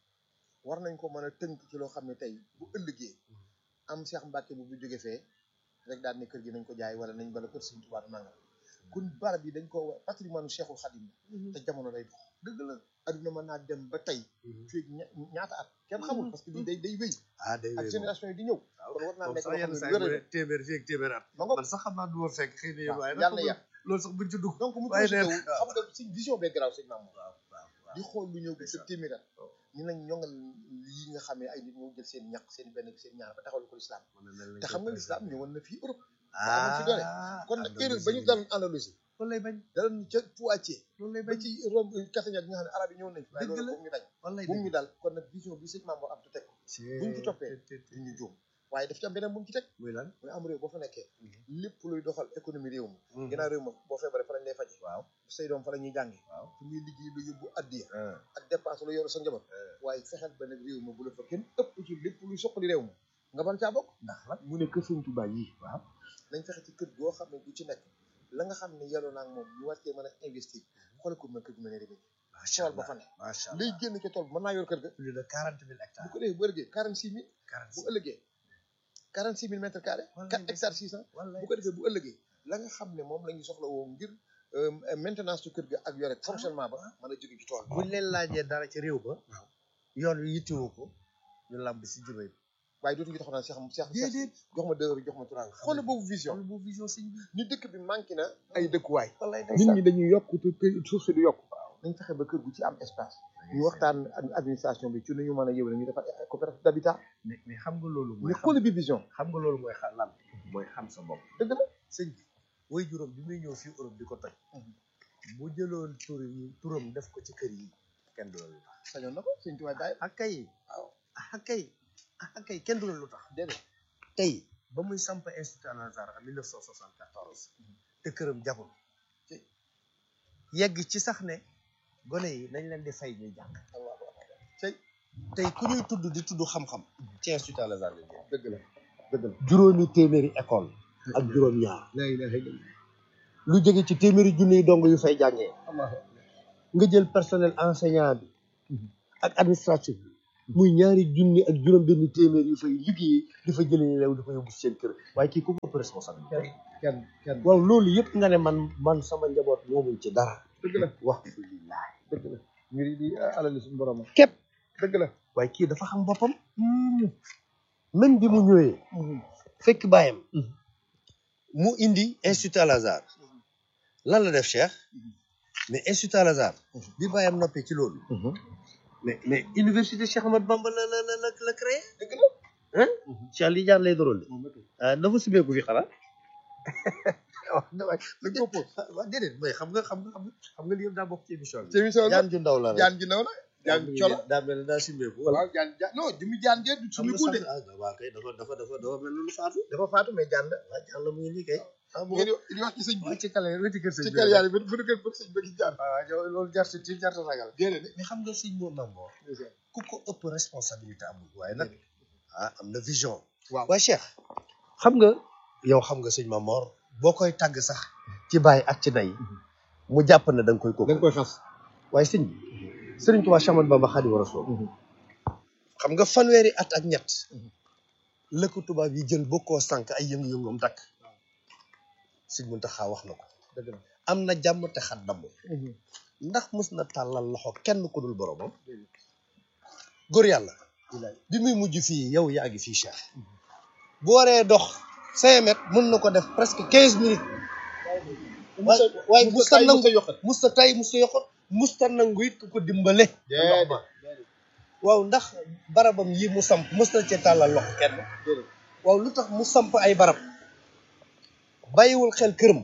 B: war nañ ko mën a tënk ci loo xam ne tey bu ëllëgee am Cheikh Mbacke bu bu jóge fee rek daal ne kër gi nañ ko jaay wala nañ bala kër sëñ Tuubaa nangam kon barab yi dañ ko war patrimoine Cheikhul Khadim te jamono day dox dëgg la adduna mën naa dem ba tey fii ña- ñaata at kenn xamul parce que lii day day wéy
C: ah day
B: ak génération yi di ñëw kon war naa nekk loo xam ne
C: saa
B: lu wér
C: yi téeméer fii ak téeméer at
B: ma ngoog
C: man sax xam naa du ma fekk xëy na yéen
B: waaw
C: waaye
B: yàlla na
C: nag
B: yàq
C: loolu sax buñ ci dugg
B: donc mu
C: waaye
B: projeté
C: nee
B: wu xam nga suñ vision bee garaaw sëñ Mamour
C: waaw waaw
B: di xool lu ñëw sa téeméer at ñu nañ ñongal yi nga xam ne ay nit ñoo jël seen ñaq seen benn seen ñaar ba taxawal ko lislaam te xam nga lislaam ñëwoon na fii Europe amoon fi doole kon nag erreur ba ñu daloon Andalousie
C: loolu lay bañ
B: daloon ca Poitiers
C: loolu lay
B: ba
C: bañ
B: ci Rome Catania gi nga xam ne arab yi ñëwoon nañ fi waaye
C: Dëgg
B: loolu
C: la.
B: bu ñu dañ
C: loolu lay
B: bu ñu dal kon nag vision bi sëñ Mamour am tu teg buñ ci toppee du ñu juum waaye daf ci am beneen bu mu ci teg
C: muy lan
B: muy am réew boo fa nekkee lépp luy doxal économie réew mi ginnaaw réew ma boo feebaree fa lañ lay faje
C: waaw
B: say doom fa la ñuy jànge
C: waaw
B: fu muy liggéey lu yóbbu addiya ak dépense lu yoru sa njaboot waaye fexeel ba nag réew ma bu la fa kenn ëpp ci lépp luy soqali réew ma nga ban caa bokk
C: ndax lan
B: mu ne kër Sëñ Tuubaa yi
C: waaw
B: nañ fexe ci kër goo xam ne du ci nekk la nga xam ne yelloo naa ak moom ñu war cee mën a investir xoolal ko ma kër gu mel ne Rimini
C: macha
B: tool ba
C: allah
B: fa ne
C: macha allah
B: lay génn ca tool ba mën naa yor kër ga
C: plus de quarante mille
B: bu
C: hectares
B: ko defee bu ëllëgee quarante six mille
C: quarante
B: bu ëllëgee quarante six mille mètres carrés
C: Wallaay
B: quatre hectares six cent
C: wallaay
B: bu ko defee bu ëllëgee la nga xam ne moom la ñuy soxla woo ngir euh, maintenance su kër ga ak yore fonctionnement ba mën a jóge ci tool
C: buñ leen laajee dara ci réew ba yoon wi yittewoo ko ñu lamb si jubay bi
B: waaye dootuñu taxaw naan Cheikh Cheikh
C: déedéet
B: jox ma deux heures jox ma trois heures xoolal boobu vision
C: loolu boobu vision sëñ bi
B: ni dëkk bi manqué na ay dëkkuwaay
C: wallaay
B: nit ñi dañuy yokk te kër suuf si du yokk nañ fexe ba kër gu ci am espace ñu waxtaan ak administration bi ci nu ñu mën a yëwale ñu defar ay coopérative d'habitat
C: mais mais xam nga loolu mooy
B: mais xoolal bi vision
C: xam nga loolu mooy xa lan mooy xam sa bopp
B: dëgg la
C: sëñ bi way juróom bi muy ñëw fii Europe di ko toj bu jëloon tur yi turam def ko ci kër yi kenn du la lu tax
B: sañoon na ko sëñ tubaab bàyyi
C: ak kay
B: waaw
C: ak kay ak kay kenn du la lu tax
B: déedéet
C: tey ba muy samp institut Al Azhar en 1974 te këram jagul yegg ci sax ne gone yi nañ leen di fay ñuy jàng
B: allahu akbar tey
C: tey ku ñuy tudd di tudd xam-xam ci institut Al Azhar lañ jëm
B: dëgg la dëgg la
C: juróomi téeméeri école ak juróom ñaar
B: la ilaha illallah
C: lu jóge ci téeméeri junniy dong yu fay jàngee
B: allah
C: nga jël personnel enseignant bi ak administratif bi muy ñaari junni ak juróom benn téeméer yu fay liggéeyee di fa jëlee leew di fa yóbbu seen kër waaye kii ku ko ëpp responsabilité
B: kenn kenn
C: waaw loolu yëpp nga ne man man sama njaboot moomuñ ci dara
B: dëgg la
C: wax fi lillahi
B: dëgg la mbir yi di alali suñu borom
C: képp
B: dëgg la
C: waaye kii dafa xam boppam même bi mu ñëwee fekk bàyyam mu indi institut Al Azhar lan la def Cheikh mais institut Al Azhar bi bàyyam noppee ci loolu mais mais université Cheikh Ahmad Bamba la la la la la créé
B: dëgg la
C: hein Cheikh li jaar lay doral ah dafa sibeeku fi xanaa waaw waay
B: dañ ko pos
C: waaw déedéet mooy xam nga xam nga xam nga xam nga li yëpp daa bokk ci émission bi
B: ci émission bi
C: jaan ju ndaw la rek
B: jaan ji naw na jaan colo
C: daa mel ne daa sibeeku
B: waaw jaan jaan non jëmi jaan jee du suñu
C: xam
B: kuude
C: nga sax ah waaw kay dafa dafa dafa dafa mel ni lu faatu
B: dafa faatu mais jaan la
C: waaw jaan la mu ngi nii kay ah bu
B: ngeen di di wax ci sëñ bi
C: waaw ci kale ci kër sëñ
B: ci
C: bi
B: kër yaa yi bu du kër bëgg sëñ ba gis jaan
C: waaw waaw loolu jar si tiit jar sa ragal
B: déedéet
C: mais xam nga sëñ moo nangoo ku ko ëpp responsabilité amul waaye nag ah am na vision
B: waaw
C: waaye Cheikh xam nga yow xam nga sëñ Mamor boo koy tàgg sax ci bàyyi ak ci day mu jàpp ne da nga koy
B: da
C: kooku
B: nga koy xas
C: waaye sëñ bi sëriñ Tuubaa Séex Ahmadu Bamba Xaadimu Rasuul xam nga fanweeri at ak ñett la ko tubaab yi jël bokkoo sànq ay yëngu-yëngum dakk sëñ Muntaxa wax na ko
B: dëgg la
C: am na jàmm te xat damm ndax mës na tàllal loxo kenn ku dul boromam góor yàlla bi muy mujj fii yow yaa ngi fii Cheikh bu waree dox cinq mètres mën na ko def presque quinze minutes waaye waaye musta nangu musta tay musta yoxot musta nangu it ku ko dimbale
B: Déedéet.
C: ndox ma waaw ndax barabam yi mu samp mës na ci tàllal loxo kenn waaw lu tax mu samp ay barab bàyyiwul xel këram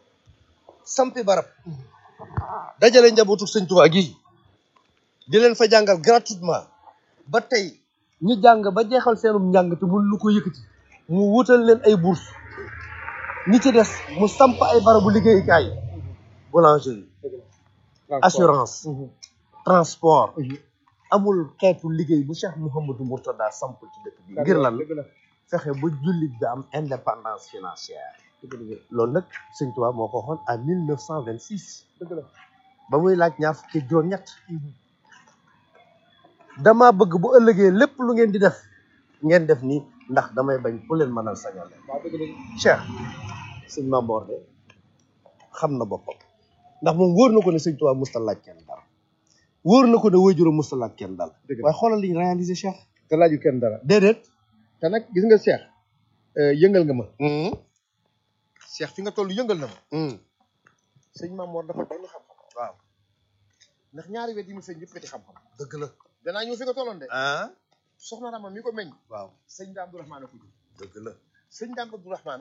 C: sampi barab dajale njabootu sëñ Tuubaa gi di leen fa jàngal gratuitement ba tey ñu jàng ba jeexal seenum njàng te mun lu ko yëkkati mu wutal leen ay bourse ñi ci des mu samp ay barabu liggéeyukaay boulangerie assurance transport amul xeetu liggéey bu Cheikh Mouhamadou Mourtada samp ci dëkk bi ngir lan fexe ba jullit bi am indépendance financière loolu nag sëñ Tuubaa moo ko waxoon en mille neuf cent vingt six
B: dëgg la
C: ba muy laaj ñaar fukki juróom ñett dama bëgg bu ëllëgee lépp lu ngeen di def ngeen def nii ndax damay bañ ku leen mënal sañal leen
B: waaw dëgg la
C: Cheikh sëñ Mamboor de xam na boppam ndax moom wóor na ko ne sëñ Tuubaa musta laaj kenn dara wóor na ko ne waajur musta laaj kenn dara
B: Dëgg la.
C: waaye xoolal liñ réalisé Cheikh
B: te laaju kenn dara
C: déedéet
B: te nag gis nga Cheikh yëngal nga ma Cheikh fi nga toll yëngal na ma sëñ Mamoor dafa doon xam-xam
C: waaw
B: ndax ñaari wet yi mu feeñ yëpp weti xam-xam
C: dëgg la
B: danaa ñëw fi nga tolloon de
C: ah
B: soxna Rama mi ko meññ
C: waaw
B: sëñ Daam Abdourahmane a ko jur
C: dëgg la
B: sëñ Daam Abdourahmane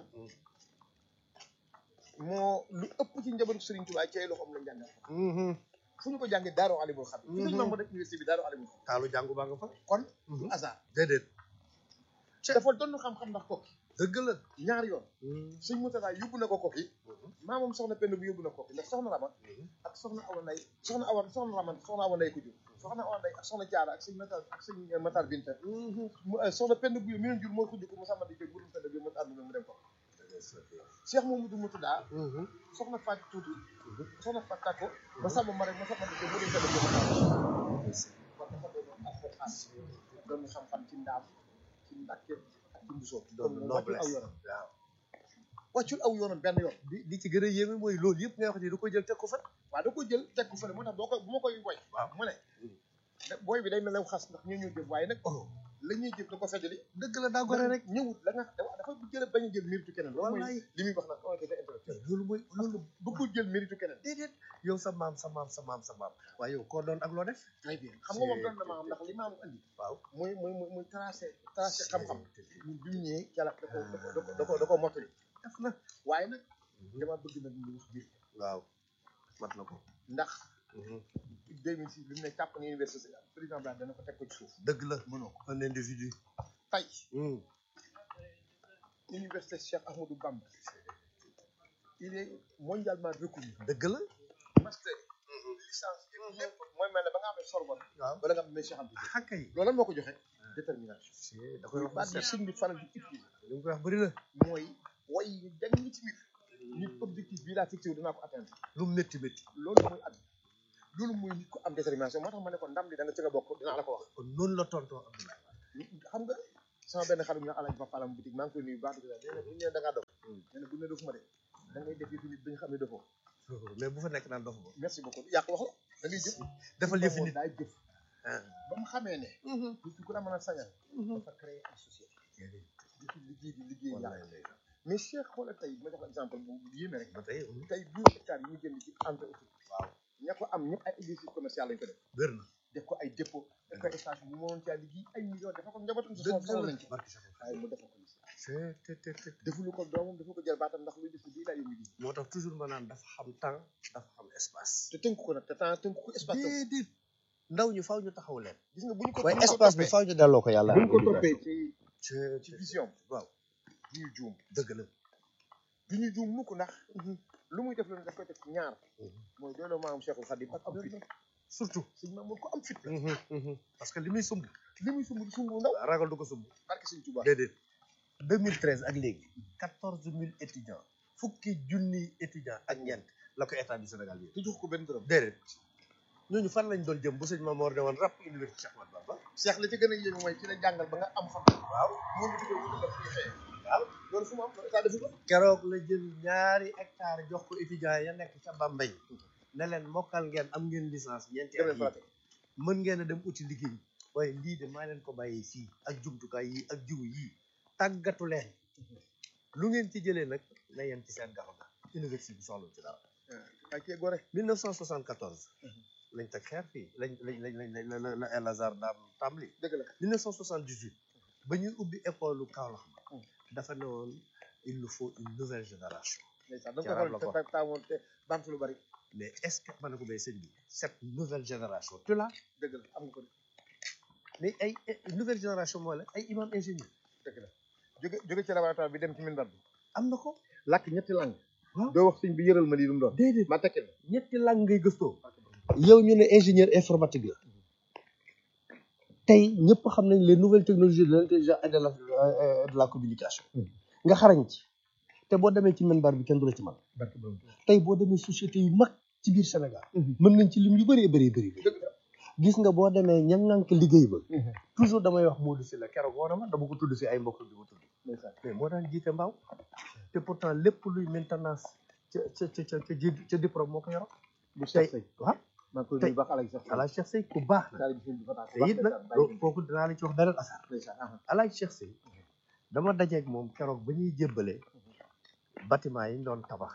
B: moo lu ëpp ci njabootu Sëriñ Tuubaa ci ay loxoom lañ jàngal fu ñu ko jàngee Daaru Alimul Xabiir fi sëñ Mamoor def université bi Daaru Alimul Xabiir
C: taalu jàngu baa nga fa
B: kon du hasard
C: déedéet
B: dafa doon xam-xam ndax kokki
C: dëgg la
B: ñaari yoon sëñ Moutada yóbbu na ko kokki maamam soxna Penda bu yóbbu na kokki ndax soxna Rama ak soxna Awa Nday soxna Awa soxna Rama soxna Awa Nday ko jur soxna Awa Nday ak soxna Jaara ak sëñ Matar ak sëñ Matar Binta mu soxna Penda bu mi leen jur mooy ko jur ko mu sàmmati jël bu dul Penda bi mu àdduna mu dem ko Cheikh Mamadou Moutada soxna Fatou Tuuti soxna Fatou Tako ba sàmm ma rek ma sàmmati jël bu dul Penda bi mu àdduna kon dafa doon alxuraan doon xam-xam ci ndaam ci Mbàkke ak ci Mbusoo
C: doon
B: kon mu wàccul aw
C: noblesse
B: yoonam
C: waaw
B: wàccul aw yoonam benn yoon
C: di di ci gën a yéeme mooy loolu yëpp nga wax ni du ko jël teg ko fa
B: waaw da ko jël teg ko fële moo tax boo ko bu ma koy woy
C: waaw
B: mu ne da- booy bi day mel ne xas ndax ñoo ñëw jëf waaye nag la ñuy jëf da ko feddali
C: dëgg la daa gore rek
B: ñëwut la nga dafa jël bañ a jël méritu keneen loolu mooy
C: Wallaay.
B: li muy wax nag honnêteté intellectuelle
C: loolu mooy loolu
B: bëggul jël méritu keneen
C: déedéet yow sa maam sa maam sa maam sa maam waaye yow koo doon ak loo def
B: très bien xam nga moom doon na maam ndax li maam andi
C: waaw
B: muy muy muy muy tracé tracé xam-xam ñun bi mu ñëwee yàlla da ko da ko da ko da ko mottali def na waaye nag dama bëgg nag ñu wax biir
C: waaw mat na ko
B: ndax 2006 bi mu ne tàpp na université président Blanc dana ko teg ko ci suuf
C: dëgg la
B: mënoo ko
C: un individu
B: tey université Cheikh Ahmadou Bamba il est mondialement reconnu
C: dëgg la
B: master licence yi lépp mooy mel ne ba nga amee Sorbonne
C: waaw
B: wala nga amee Cheikh Anta Diop
C: xakka yi
B: loolu lan moo ko joxe détermination
C: da koy wax
B: baat
C: ba
B: bi
C: set
B: sëñ bi faral di utiliser
C: li mu koy wax bëri na
B: mooy way yu jàng ñi ci biir nit objectif bii laa fixé wu dinaa ko atteindre
C: lu mu métti métti
B: loolu mooy at loolu mooy nit ko am détermination moo tax ma ne ko ndam li da nga ci nga bokk dinaa la ko wax
C: kon noonu la tontoo Abdoulaye
B: xam nga sama benn xarit ñu alaaj ba falam boutique maa ngi koy nuyu baax di nee na bu ñu nee da ngaa dof nee na bu ne dofuma de da ngay def yëfi nit ba ñu xam ne dofoo
C: mais bu fa nekk naan dof ba
B: merci beaucoup yàq wax la da ngay jëf
C: defal yëfi nit
B: daay jëf
C: ah
B: ba mu xamee ne nit ki ku la mën a sañal dafa créer une société di ci liggéey di liggéey yàlla mais Cheikh xoolal tey ma jox la exemple bu bu yéeme rek
C: ba tey
B: tey douze hectares yi ñu jënd ci entreprise
C: waaw
B: ña ko am ñëpp ay exercice commercial lañ ko def
C: wér na
B: def ko ay dépôt def ko ay station bu mënoon caa liggéey ay millions dafa ko njabootam si
C: dëgg
B: soxla nañ ci
C: barke Cheikh
B: waaye mu defal ko ni
C: c'est te te te
B: defulu ko doomam dafa ko jël baatam ndax luy def bii laa yëngu di
C: moo tax toujours ma naan dafa xam temps dafa xam espace
B: te tënk ko nag te temps tënk ko espace tam
C: déedéet ndaw ñu faaw ñu taxaw leen
B: gis nga bu ñu ko
C: waaye
B: bu ñu ko
C: espace bi
B: toppee-
C: faaw ñu delloo ko yàlla
B: bu ñu ko toppee ci
C: ci
B: ci vision
C: waaw
B: du ñu juum
C: dëgg la
B: du ñu juum mukk ndax lu muy def lu ne daf koy def ci ñaar mooy dooloo maam Cheikhul Khadim ak am fit
C: surtout
B: sëñ Mamour ko am fit la
C: parce que li muy sumb
B: li muy sumb sumb ndaw
C: ragal du ko sumb
B: barke sëñ Touba
C: déedéet 2013 ak léegi 14000 étudiants fukki junni étudiants ak ñeent la ko état du Sénégal bi
B: te jox ko benn dërëm
C: déedéet ñooñu fan lañ doon jëm bu sëñ Mamoor ne woon rap université Cheikh Ahmadou Bamba
B: Cheikh la ci gën a yéeme mooy ci la jàngal ba nga am xam
C: waaw
B: moom la tuddee wutal la fu ñu xëyee waaw loolu fu mu am loolu état defu ko
C: keroog la jël ñaari hectare jox ko étudiants ya nekk ca Bambey ne leen mokkal ngeen am ngeen licence ñeenti at
B: demee
C: yi
B: Fatick
C: mën ngeen a dem uti liggéey waaye lii de maa leen ko bàyyee fii ak jumtukaay yi ak jiw yii tàggatu leen lu ngeen ci jëlee nag na yem ci seen gafa ga université bi soxla ci dara
B: ay kee gore
C: 1974 lañ teg xeer fii lañ lañ lañ lañ lañ la la El Azhar daam tàmbali
B: dëgg la
C: 1978 ba ñuy ubbi école lu Kaolack ba dafa ne woon il nous faut une nouvelle génération
B: ndeysaan da
C: Ci
B: nga
C: arab
B: ko
C: la ko
B: xool te taamoon te bamtu lu bari
C: mais est-ce que ma ne ko bay sëñ bi cette nouvelle génération tu l'as
B: dëgg la am nga ko de
C: mais ay ay nouvelle génération mooy la ay imam ingénieur
B: dëgg la jóge jóge ci laboratoire bi dem ci minbar bi
C: am na ko
B: làkk ñetti langue
C: waaw
B: doo wax sëñ bi yëral ma lii lu mu doon
C: déedéet
B: ma tekki la
C: ñetti lang ngay gëstoo yow ñu ne ingénieur informatique la tey ñëpp xam nañ les nouvelles technologies de l'intelligence et de la euh, de la communication nga xarañ ci te boo demee ci minbar bi kenn du la ci man
B: barke borom
C: tey boo demee société yu mag ci biir Sénégal mën nañ ci lim yu bëree bëri bëri
B: dëgg la
C: gis nga boo demee ña ngànk liggéey ba toujours damay wax Modou si la keroog woon na ma dama ko tudd si ay mbokk bi ma tudd
B: ndeysaan
C: mais moo daan jiite mbaaw te pourtant lépp luy maintenance ca ca ca ca ca ji ca diplôme moo ko yoroon
B: bu
C: tey
B: Cheikh Sey
C: waaw
B: maa ngi koy
C: tey
B: nuyu baax alaaj Cheikh Sey
C: alaaj Cheikh Sey ku baax la
B: daal di sëñ bi fa tax
C: te it nag loo- kooku dinaa la ci wax beneen affaire
B: ndeysaan aha
C: alaaj Cheikh Sey dama dajeeg moom keroog ba ñuy jébbale bâtiment yi ñu doon tabax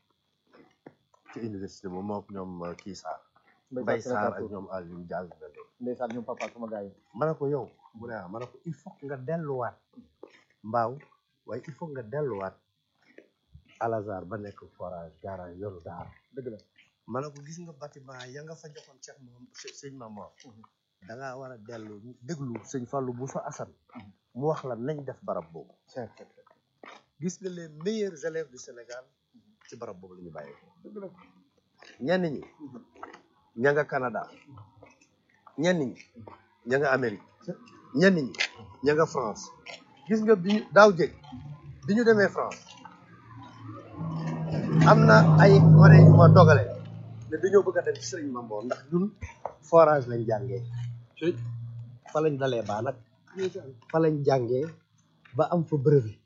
C: ci université ba moom ñoom uh, kii Sarr Mbay Sarr ak ñoom Aliou Diall
B: ndeysaan ñoom papa sama gars yi
C: ma ne ko yow mu ne ah ma ne ko il faut que nga delluwaat mbaaw waaye il faut que nga delluwaat Al-Azhar ba nekk forage garage yoru daar
B: dëgg la
C: ma ne ko gis nga bâtiment ya nga fa joxoon Cheikh moom sëñ Mamor da ngaa war a dellu déglu sëñ Fallou Bousso Assane mu wax la nañ def barab boobu
B: Cheikh Cheikh
C: gis nga les meilleurs élèves du Sénégal ci barab boobu la ñu bàyyee
B: dëgg la
C: ñenn ñi ña nga Canada ñenn ñi ña nga Amérique ñenn ñi ña nga France gis nga bi ñu- daaw jëg bi ñu demee France am na ay wane yu ma dogale ne dañoo bëgg a dem ci Sëriñ Mambo ndax ñun forage lañ jàngee fa lañ dalee baa nag fa lañ jàngee ba am fa brevet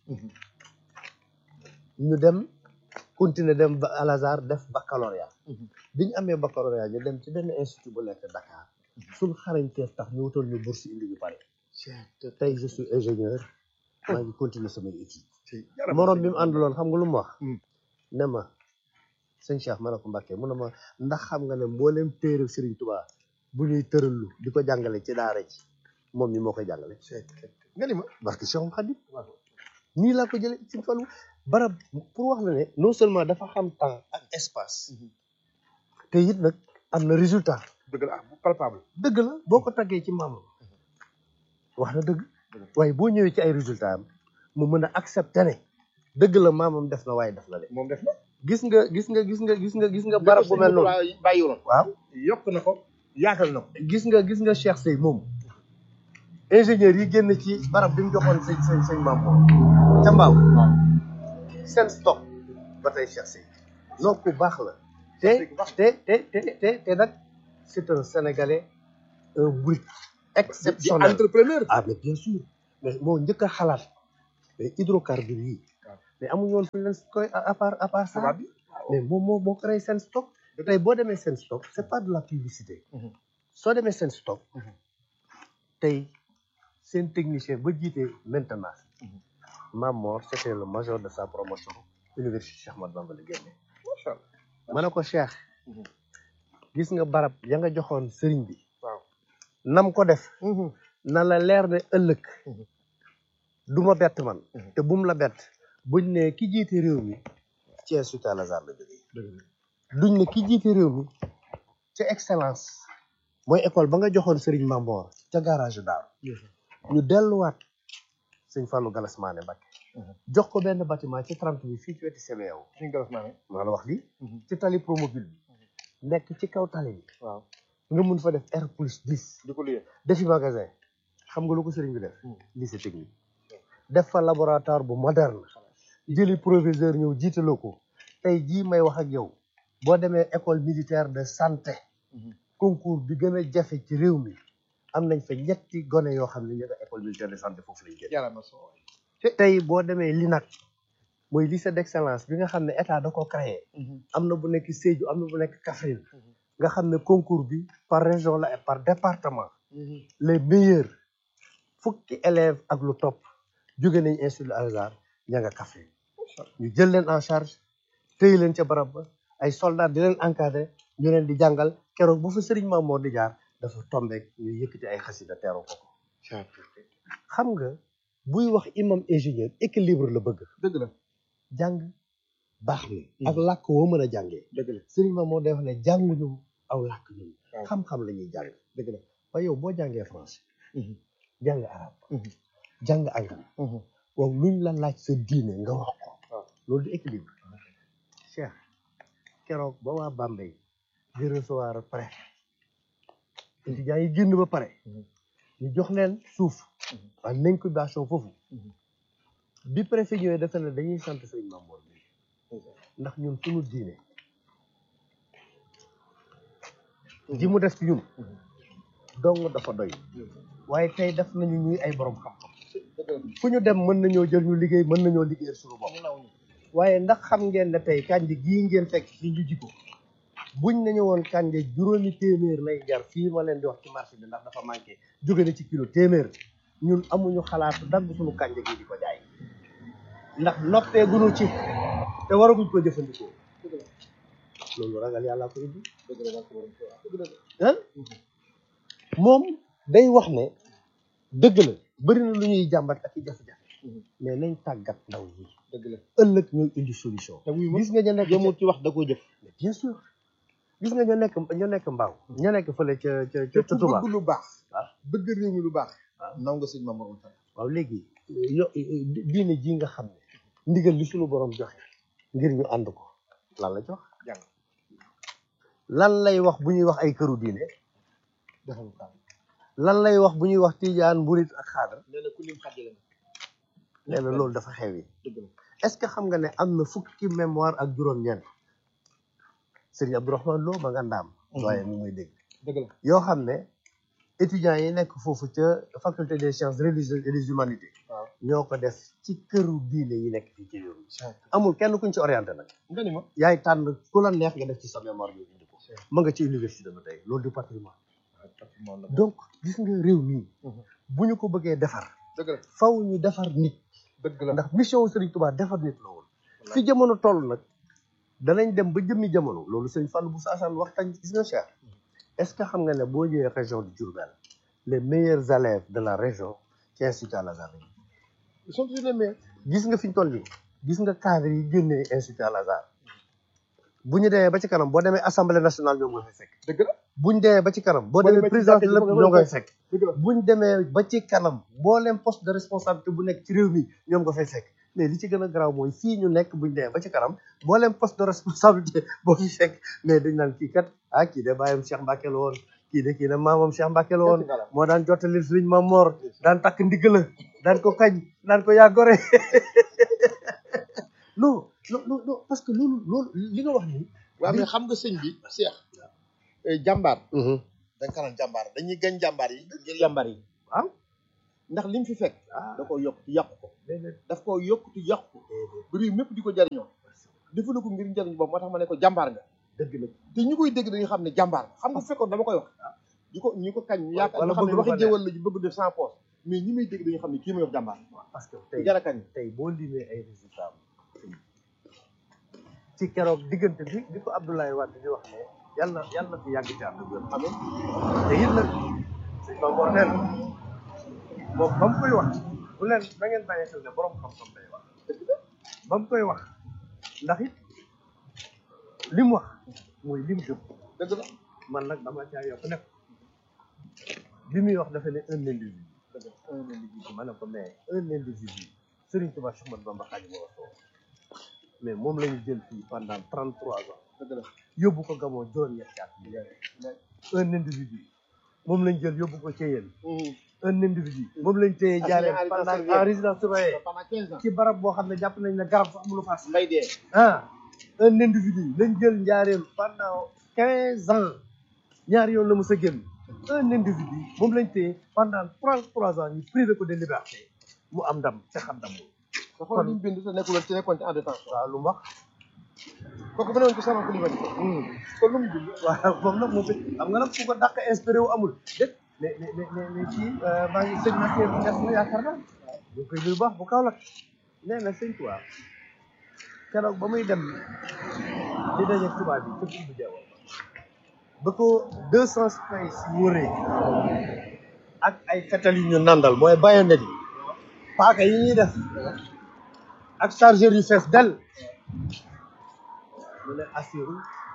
C: ñu dem continuer dem ba Al-Azhar def baccalauréat bi ñu amee baccalauréat ñu dem ci benn institut bu nekk Dakar suñ xarañteef tax ñu wutal ñu bourse indi ñu pare te tey je suis ingénieur maa ngi continuer samay études morom bi mu àndaloon xam nga lu mu wax ne ma sëñ Cheikh ma ne ko Mbàkke mu ne ma ndax xam nga ne mboolem téere Serigne Touba bu ñuy tërallu di ko jàngale ci daara ji moom mi moo koy jàngale
B: nga ni ma
C: barke Cheikh Khadim nii laa ko jële ci falu barab pour wax la ne non seulement dafa xam temps ak espace te it nag am na résultat
B: dëgg la ah bu palpable
C: dëgg la boo ko taggee ci maamam wax na dëgg waaye boo ñëwee ci ay résultat am mu mën a accepter ne dëgg la maamam def na waaye def na de
B: moom def na
C: gis nga gis nga gis nga gis nga gis nga barab bu mel noonu
B: bàyyiwuloon
C: waaw
B: yokk na ko yaatal na ko
C: gis nga gis nga Cheikh Sey moom ingénieur yi génn ci barab bi mu joxoon sëñ sëñ sëñ Mamour ca Mbaaw seen stock ba tey Cheikh Sey non ku baax la te te te te te te nag c'est un sénégalais un bruit
B: di
C: exceptionnel
B: entrepreneur
C: ah mais bien sûr mais moo njëkk a xalaat mais hydrocarbures yi mais amuñu woon fu leen koy à part à part ça
B: tubaab bi
C: mais moom moo moo créé seen stock tey boo demee seen stock c'est pas de la publicité
B: Mhm.
C: soo demee seen stock
B: Mhm.
C: tey seen technicien ba jiite maintenance
B: Mhm.
C: Mamor c'était le major de sa promotion université Cheikh Ahmadou Bamba la génne
B: macha allah
C: ma ne ko Cheikh
B: Mhm.
C: gis nga barab ya nga joxoon sëriñ bi
B: waaw
C: nam ko def na la leer ne ëllëg
B: Mhm.
C: du ma bett man
B: Mhm.
C: te bum la bett buñ ne ki jiite réew mi ci Institut Al Azhar la jógee duñ ne ki jiite réew mi ca excellence mooy école ba nga joxoon Serigne Mamboor ca garage Daaru ñu delluwaat sëñ Fallou Galas Mané Mbacké
B: Mhm.
C: jox ko benn bâtiment ci 30 bi fii ci wetu CBAO
B: suñu galas maa ne
C: maa la wax lii ci tali promobile bi nekk ci kaw tali bi
B: waaw
C: nga mun fa def R plus 10
B: di ko liyee
C: defi magasin xam nga lu ko sëriñ bi def
B: Hmm.
C: lycée technique def fa laboratoire bu moderne jëli proviseur ñëw jiitaloo ko tey jii may wax ak yow boo demee école militaire de santé
B: Mhm.
C: concours bi gën a jafe ci réew mi am nañ fa ñetti gone yoo xam ne ñu nga école militaire de santé foofu lañ génn
B: yàlla na soo
C: tey boo demee LINAC mooy lycée d'excellence bi nga xam ne état da ko créé am na bu nekk Sédhiou am na bu nekk Kaffrine
B: Mhm.
C: nga xam ne concours bi par région la et par département les meilleurs fukki élèves ak lu topp jóge nañ institut Al Azhar ña nga Kaffrine ñu jël leen en charge téye leen ca barab ba ay soldats di leen encadré ñu leen di jàngal keroog bu fa Serigne Mamour di jaar dafa tombeek ñu yëkkati ay xasida teeru ko ko xam nga buy wax imam ingénieur équilibre la bëgg
B: dëgg la
C: jàng baax na ak làkk woo mën a jàngee
B: dëgg la
C: Serigne Mamour day wax ne jànguñu aw làkk ñun
B: waaw.
C: xam-xam la ñuy jàng
B: dëgg la
C: waaye yow boo jàngee français
B: Mhm.
C: jàng arabe
B: Mhm.
C: jàng anglais waaw luñ la laaj sa diine nga wax ko
B: waaw.
C: loolu di équilibre Cheikh keroog ba waa Bambey di recevoir préfet étudiants yi génn ba pare
B: Mhm.
C: ñu jox leen suuf
B: Mhm.
C: en incubation foofu
B: Mhm.
C: bi préfet ñëwee dafa ne dañuy sant sëñ Mamour bi ndax ñun suñu diine ji mu def ci ñun
B: Mhm.
C: dong dafa doy waaye tey def nañu ñuy ay borom xam-xam
B: dëgg la
C: fu ñu dem mën nañoo jël ñu liggéey mën nañoo liggéeyal suñu bopp
B: ñu naw ñu
C: waaye ndax xam ngeen ne tey kànja gii ngeen fekk fii ñu jiko buñ nañu woon kànja juróomi téeméer lay jar fii ma leen di wax ci marché bi ndax dafa manqué jóge na ci kilo téeméer ñun amuñu xalaatu dagg suñu kànja gi di ko jaay ndax noppee gunu ci te waraguñ ko jëfandikoo loolu ragal yàlla ko indi
B: dëgg la dëgg la
C: ah moom day wax ne dëgg la bëri na lu ñuy jàmbat ak i jafe-jafe
B: Mhm.
C: mais nañ tàggat ndaw yi
B: dëgg la
C: ëllëg ñooy indi solution
B: te wuy ma
C: gis nga ñu nekk
B: yemul ci wax da koo jëf
C: mais bien sûr gis nga ñoo nekk ñoo nekk mbaaw ñoo nekk fële ca ca ca
B: te
C: ca
B: ku
C: Touba
B: bëgg lu baax
C: waaw.
B: bëgg réew mi lu baax
C: waaw.
B: naw nga sëñ Mamour Fall
C: waaw léegi yo diine ji nga xam ne ndigal li suñu borom joxe ngir ñu ànd ko lan la jox
B: jàng
C: lan lay wax bu ñuy wax ay këru diine
B: defal ko
C: lan lay wax bu ñuy wax tijaan mburit ak xaadar
B: nee na ku lim xajale
C: nee na loolu dafa xew yi
B: dëgg la
C: est-ce que xam nga ne am na fukki mémoire ak juróom-ñeent Serigne Abdourahmane Lo ma nga ndaam waaye mu muy dégg
B: dëgg la
C: yoo xam ne étudiants yi nekk foofu ca faculté des sciences religieuses et des humanités
B: waaw
C: ñoo ko def ci këru diine yi nekk fii ci réew mi amul kenn kuñ ci orienté nag
B: nga ni ma
C: yaay tànn ku la neex nga def ci sa mémoire bi indi ko ma nga ci université ba tey loolu du patrimoine
B: patrimoine la
C: donc gis nga réew mii
B: Mhm.
C: bu ñu ko bëggee defar
B: dëgg la
C: faw ñu defar nit
B: dëgg la
C: ndax mission Serigne Touba defar nit la woon fi jamono toll nag danañ dem ba jëmmi jamono loolu sëñ Fallou bu saasaan waxtaan gis nga cher est-ce que xam nga ne boo ñëwee région de Diourbel les meilleurs élèves de la région ci institut Al Azhar lañu ils sont tous les meilleurs gis nga fi ñu toll nii gis nga cadre yi génnee institut Al Azhar bu ñu demee ba ci kanam boo demee assemblée nationale ñoom nga fay fekk
B: dëgg la
C: bu ñu demee ba ci kanam boo
B: Boo
C: demee
B: demee ci
C: président de
B: jàkka ji
C: lépp
B: boo
C: ñoo
B: demee
C: ngay fekk
B: dëgg la
C: bu ñu demee ba ci kanam mbooleem poste de responsabilité bu nekk ci réew mi ñoom nga fay fekk mais li ci gën a garaaw mooy fii ñu nekk buñ demee ba ci kanam mboolem poste de responsabilité boo fi fekk mais dañ naan kii kat ah kii de bàyyam Cheikh Mbacke la woon kii de kii de maamam Cheikh Mbacke la woon moo daan jottali Sëriñ Mam Mor daan takk ndigg la daan ko kañ daan ko yaa gore non non non non parce que loolu loolu li nga wax nii
B: waaw mais xam nga sëñ bi Cheikh jàmbaar dañ ko naan jàmbaar dañuy gañ jàmbaar yi ngir jàmbaar yi
C: waaw
B: ndax lim fi fekk
C: ah
B: da koo yokk ci yàqu ko
C: déedéet
B: daf koo yokk ci yàqu ko ba réew mépp di ko jariñoo defalu ko ngir njariñ boobu moo tax ma ne ko jàmbaar nga
C: dëgg la
B: te ñu koy dégg dañuy xam ne jàmbaar xam nga fekkoon dama koy wax ñu ko ñu ko kañ ñu yaakaar
C: wala
B: nga xam ne
C: bëgg lu
B: waxi
C: ko neex.
B: jéwal la ñu bëgg def sans poste mais ñi may dégg dañuy xam ne kii may wax jàmbaar
C: parce que
B: ku
C: tey
B: jar a kañ
C: tey boo limee ay résultats ci keroog diggante bi bi ko Abdoulaye Wade di wax ne yàlla yàlla na fi yàgg ci ànd wér
B: amee
C: te it nag sëñ Ba moo neen moom ba mu koy wax bu leen da ngeen bàyyi xel ne borom xam-xam day wax ba mu koy wax ndax it li mu wax mooy lim gëm
B: dëgg la
C: man nag dama caa yokk nekk bi muy wax dafa ne un individu
B: dëgg la un individu
C: ma ne ko mais un individu Serigne Touba Cheikh Ahmadou Bamba Khadimu Rasuul mais moom la ñu jël fii pendant trente trois ans
B: dëgg la
C: yóbbu ko Gabon juróom-ñetti at un individu moom lañ jël yóbbu ko Thiéyène un individu moom lañ téye jaaree
B: Assigné en
C: pendant
B: résidence
C: en résidence surveillée
B: pendant quinze ans
C: ci barab boo xam ne jàpp nañ ne garab sax mënu faa
B: mbay dee
C: ah un individu lañ jël njaareem pendant quinze ans ñaari yoon la mos a génn un individu moom lañ téye pendant trente trois ans ñu privé ko de liberté mu am ndam te xam ndam
B: te xool li mu bind te nekkul ci nekkoon ci en détention
C: waaw lu mu wax
B: kooku beneen ko sama ko li ma kon lu mu bind
C: waaw moom nag moom it xam nga nag ku ko dàq inspiré wu amul dégg mais mais mais mais mais kii maa ngi sëñ Massé Niass na yaakaar naa ñu koy nuyu baax bu kaw la nee na sëñ tubaab keroog ba muy dem di daje tubaab bi ca bu jeewal ba ko deux cent space wëree ak ay fetal yu ñu nandal mooy bayonet yi paaka yi ñuy def ak chargeur yu fees del mu ne assiru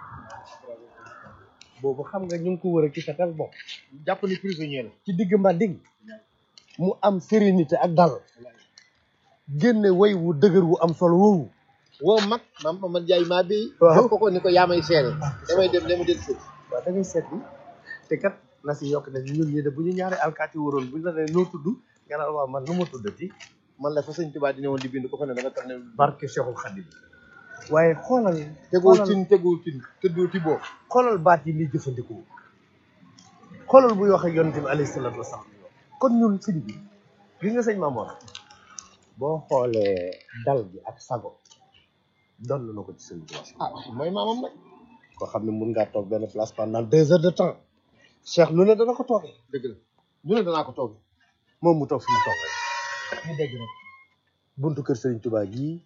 C: boobu xam nga ñu ngi ko wër a ci fetal bon
B: jàpp ni prisonnier la
C: ci digg Mbading mu am sérénité ak dal génne way wu dëgër wu am solo woowu
B: woo mag maam Mamad Ndiaye maa bi
C: Waaw.
B: jox ko ko ni ko yaa may seere damay dem dama del fii
C: waaw da ngay seet bi te kat na si yokk ne ñun ñi de bu ñu ñaari alkaati waroon bu ñu la nee noo tudd nga naan waaw man nu ma tuddati
B: man la fa sëñ Tuubaa di ñëwoon di bind ko fa ne da nga tax ne
C: barke Cheikhul Khadim waaye xoolal
B: tegoo
C: xoolal-
B: cin tegoo cin tëddoo ti boo
C: xoolal baat yi muy jëfandikoo xoolal buy wax ak yonent bi alayhi salaatu wasalaam kon ñun sëñ bi gis nga sëñ Mamoor boo xoolee dal bi ak sago doon na ko ci sëñ bi
B: ah mooy maamam nag
C: koo xam ne mun ngaa toog benn place pendant deux heures de temps Cheikh lu ne dana ko toogee
B: dëgg la ñu ne danaa ko toog
C: moom mu toog fi mu toog rek ñu dégg rek buntu kër Serigne Touba gii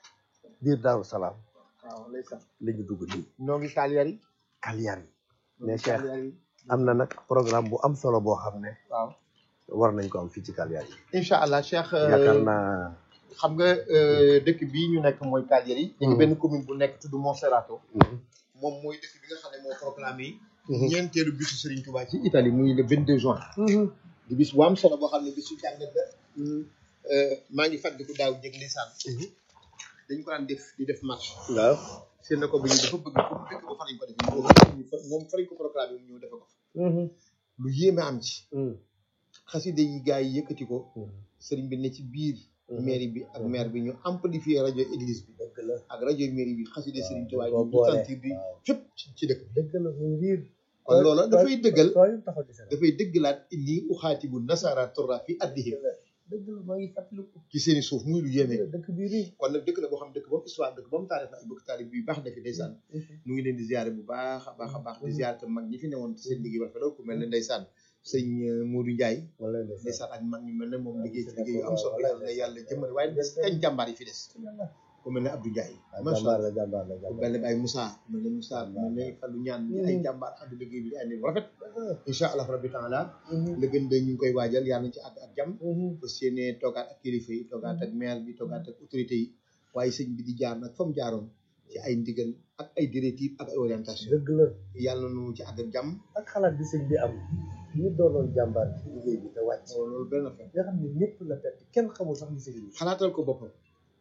C: biir Daaru Salaam
B: waaw lay sax
C: la ñu dugg nii
B: ñoo ngi kaaliyaar yi
C: Kaliyar yi mais Cheikh
B: kaaliyaar yi
C: am na nag programme bu am solo boo xam ne
B: waaw
C: war nañ ko am fii ci Kaliyar yi
B: incha allah Cheikh
C: yaakaar naa
B: xam nga euh, dëkk bii ñu nekk mooy kaaliyaar yi ñu ngi benn commune bu nekk tudd Monserrato moom mooy dëkk bi nga xam ne moo proclamé ñeenteelu bisu Serigne Touba ci Italie muy le 22 juin di bis bu am solo boo xam ne bisu jàngat la Euh, maa ngi fàttaliku daaw jég lisaan dañ ko daan def di def marche
C: waaw
B: seen na ko bi ñu dafa bëgg fu mu dëkk ba fa lañ ko defee moom fa moom fa lañ ko proclamé mu ñëw defe ko fa lu yéeme am ci xaside yi gars yi yëkkati ko sëriñ bi ne ci biir mairie bi ak maire bi ñu amplifier rajo église bi
C: dëgg la
B: ak rajo mairie bi xaside sëriñ Tuubaa
C: boo
B: yi ñu
C: boole,
B: sentir bi fépp ci dëkk
C: dëgg la muy riir
B: kon loola dafay dëggal
C: tooy taxaw ci Sénégal
B: dafay dëggalaat inni uxaatibu nasara torra fi addihim
C: dëgg la maa ngi fàttaliku
B: ci seeni suuf muy lu yéeme
C: dëkk bi riir
B: kon nag dëkk la boo xam dëkk ba mu histoire dëkk ba mu taarix na ay bëgg taarix bi baax na fi ndeysaan ñu ngi leen di ziare bu baax a baax a baax di ziare tam mag ñi fi newoon ci seen liggéey ba rafet ku mel ne ndeysaan sëñ euh, Modou Ndiaye
C: wala ndeysaan
B: ndeysaan ak mag ñu mel ne moom liggéey ci liggéey yu am solo yàlla na yàlla jëmale waaye des kañ jàmbaar yi fi des ku mel ne Abdou Ndiaye macha
C: jàmbaar
B: allah
C: la jàmbaar la
B: ku
C: jàmbaar
B: mel ne Baye Moussa ku mel ne Moussa ku mel ne Fallou Ñaan di ay jàmbaar ànd liggéey bi di ay nit bu rafet incha allah rabbi taala le gën de ñu ngi koy waajal yàlla nañ ci àgg ak jàmm fas yéene toogaat ak kilifa yi toogaat ak maire bi toogaat ak autorité yi waaye sëñ bi di jaar nag fa mu jaaroon ci ay ndigal ak ay directives ak ay orientation
C: dëgg la
B: yàlla na nu ci àgg ak jàmm
C: ak xalaat bi sëñ bi am ñu doonoon jàmbaar ci liggéey bi te wàcc
B: loolu benn affaire
C: nga xam ne ñëpp la perte kenn xamul sax li sëñ bi
B: xalaatal ko boppam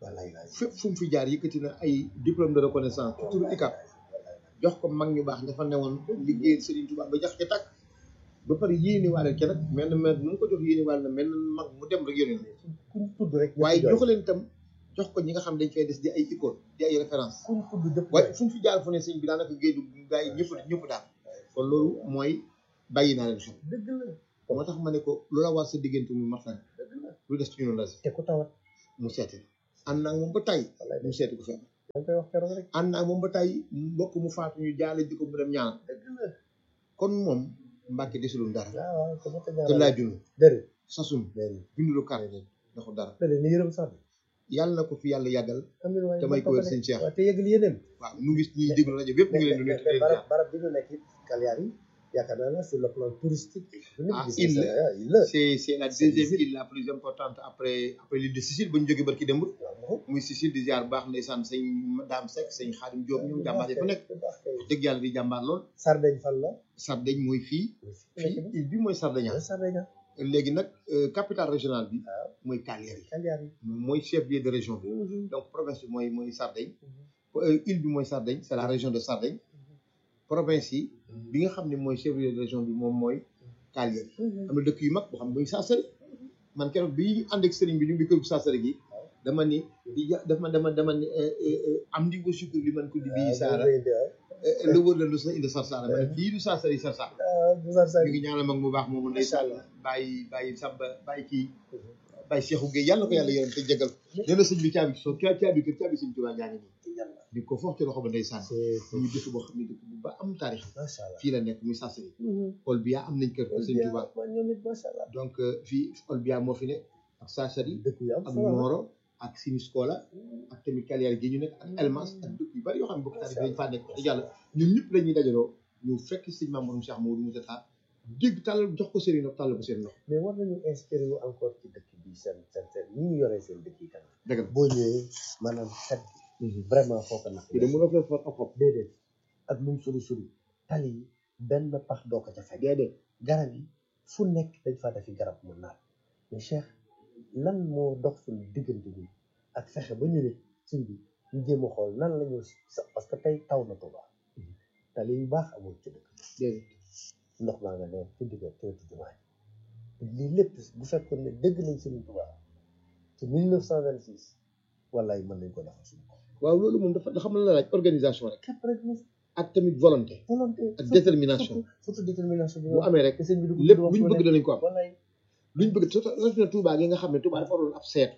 C: wallaay wallaay
B: fépp fu mu fi jaar yëkkati na ay diplôme de reconnaissance ci turu ICAP jox ko mag ñu baax nga fa newoon liggéeyal Serigne Touba ba jax ca tàkk ba pare yéene waale ca nag mel na mel nu mu ko jox yéene waale na mel na mag mu dem rek yónni na
C: kuñ tudd rek ñëpp
B: waaye
C: jooy.
B: jox leen itam jox ko ñi nga xam dañ fay des di ay icône di ay référence
C: kuñ tudd dëpp
B: waaye fu mu fi jaar fu ne sëñ bi daanaka géeju gaa yi ñëpp ñëpp daal kon loolu mooy bàyyi naa leen xel
C: dëgg la
B: moo tax ma ne ko lu la war sa diggante mu martan
C: dëgg la
B: lu des ci ñun la
C: te ku tawat
B: mu seeti ànd naa ak moom ba tay
C: wallaay
B: mu seeti ko fenn
C: da nga koy wax keroog rek
B: ànd naa ak moom ba tay mbokk mu faatu ñu jaale ji ko mu dem ñaanal
C: dëgg la
B: kon moom Mbàkke desulul dara
C: waaw waaw ko mata
B: te
C: ñaanal
B: laajunu
C: déedéet
B: sasun
C: déedéet
B: bindulu kar daxu dara
C: déedéet ni yërëm sax
B: yàlla na ko fi yàlla yàggal
C: amiin waaye
B: te may ko wér sëñ Cheikh
C: waaw te yëgal yéeneen
B: waaw ñu ngi ñuy déglu rajo bépp ñu ngi leen di nuyu te leen
C: barab
B: jaar
C: barab bi ñu nekk it Kaliar yi yaakaar naa ne sur le plan touristique bu nit
B: Ah,
C: gis
B: il
C: na
B: la.
C: ça, il la
B: c'est c'est la
C: C'est
B: deuxième
C: difficile.
B: île la plus importante après après l'île de Sicile ba ñu jógee barki démb
C: waaw
B: muy Sicile di ziar baax ndeysaan sëñ Daam Seck sëñ Xaadim Diop ñoom jàmbaar yi fa nekk
C: bu baax kay
B: dëgg yàlla di jàmbaar lool
C: Sardaigne fan la
B: Sardaigne mooy fii fii île bi mooy Sardaigne
C: Sardaigne
B: léegi nag euh, capitale régionale bi
C: waaw
B: mooy Cagliari
C: Kaliar yi
B: mooy chef lieu de région bi donc province bi mooy mooy Sardaigne Euh, île bi mooy Sardaigne c'est la région de Sardaigne province yi bi nga xam ne mooy chef lieu de région bi moom mooy Cagliari am na dëkk yu mag boo xam ne muy Sassari man keroog bi ñu ànd ak sëriñ bi ñu ngi kër gu Sassari gi dama ni di ja- dama dama dama ni euh, euh, euh, am di nga sukkur li man ko di bii saara lu wër la lu sa indi Sarsara ma ne fii du Sassari Sarsara
C: bu sar sar
B: ñu ngi ñaanal mag mu baax moomu ndeysaan bàyyi bàyyi samba bàyyi kii bàyyi Cheikhou Gueye yàlla na ko yàlla yërëm te jégal nee na sëñ bi caabi ci soo caa caabi kër caabi sëñ Tuubaa jaa ngi nii di ko foofu ci loxo ba ndeysaan
C: c'est
B: muy dëkk boo xam ne dëkk bu ba am taarix
C: macha allah
B: fii la nekk muy Sassari Olbia am nañ kër kër sëñ Tuubaa
C: man ñoom it macha allah
B: donc euh, fii Olbia moo fi nekk ak Sassari
C: dëkk yu am
B: ak
C: solo la.
B: Nioro ak Siniscola ak tamit Cagliari gi ñu nekk ak Elmas ak dëkk yu bari yoo xam ne bokk taarix dañ faa nekk te yàlla ñun ñëpp la ñuy dajaloo ñu fekk sëñ Mamour Cheikh Mamadou Moussa Tall dégg tàllal jox ko sëriñ nag tàllal ko seen loxo
C: mais war nañu inspiré wu encore ci dëkk bi seen seen seen ni ñu yoree seen dëkk yi kanam
B: dëgg la
C: boo ñëwee maanaam set bi vraiment foo ko nax
B: fii de mënoo fee for ab xob
C: déedéet ak nu mu sori sori tali yi benn pax doo ko ca fekk
B: déedéet
C: garab yi fu nekk dañ faa defi garab mu naat mais Cheikh lan moo dox suñu diggante bi ak fexe ba ñu ne suñ bi ñu jéem a xool nan la ñu sa parce que tey taw na Tuuba tali yu baax amul ci dëkk
B: déedéet
C: ndox maa nga ne ci digg teetu jumaa ji lii lépp bu fekkoon ne dëgg nañ Sëriñ Tuuba ci 1926 wallaay mën nañ ko defal suñu bopp
B: waaw loolu moom dafa xam la laaj organisation rek
C: képp rek mu
B: ak tamit volonté
C: volonté
B: ak détermination
C: surtout surtout détermination bi
B: bu amee rek
C: te sëñ bi du ko
B: lépp
C: wax
B: luñ
C: fu
B: bëgg
C: nekk.
B: danañ ko am
C: wallaay
B: luñ bëgg surtout rawatina Touba gi nga xam ne Touba dafa waroon ab seet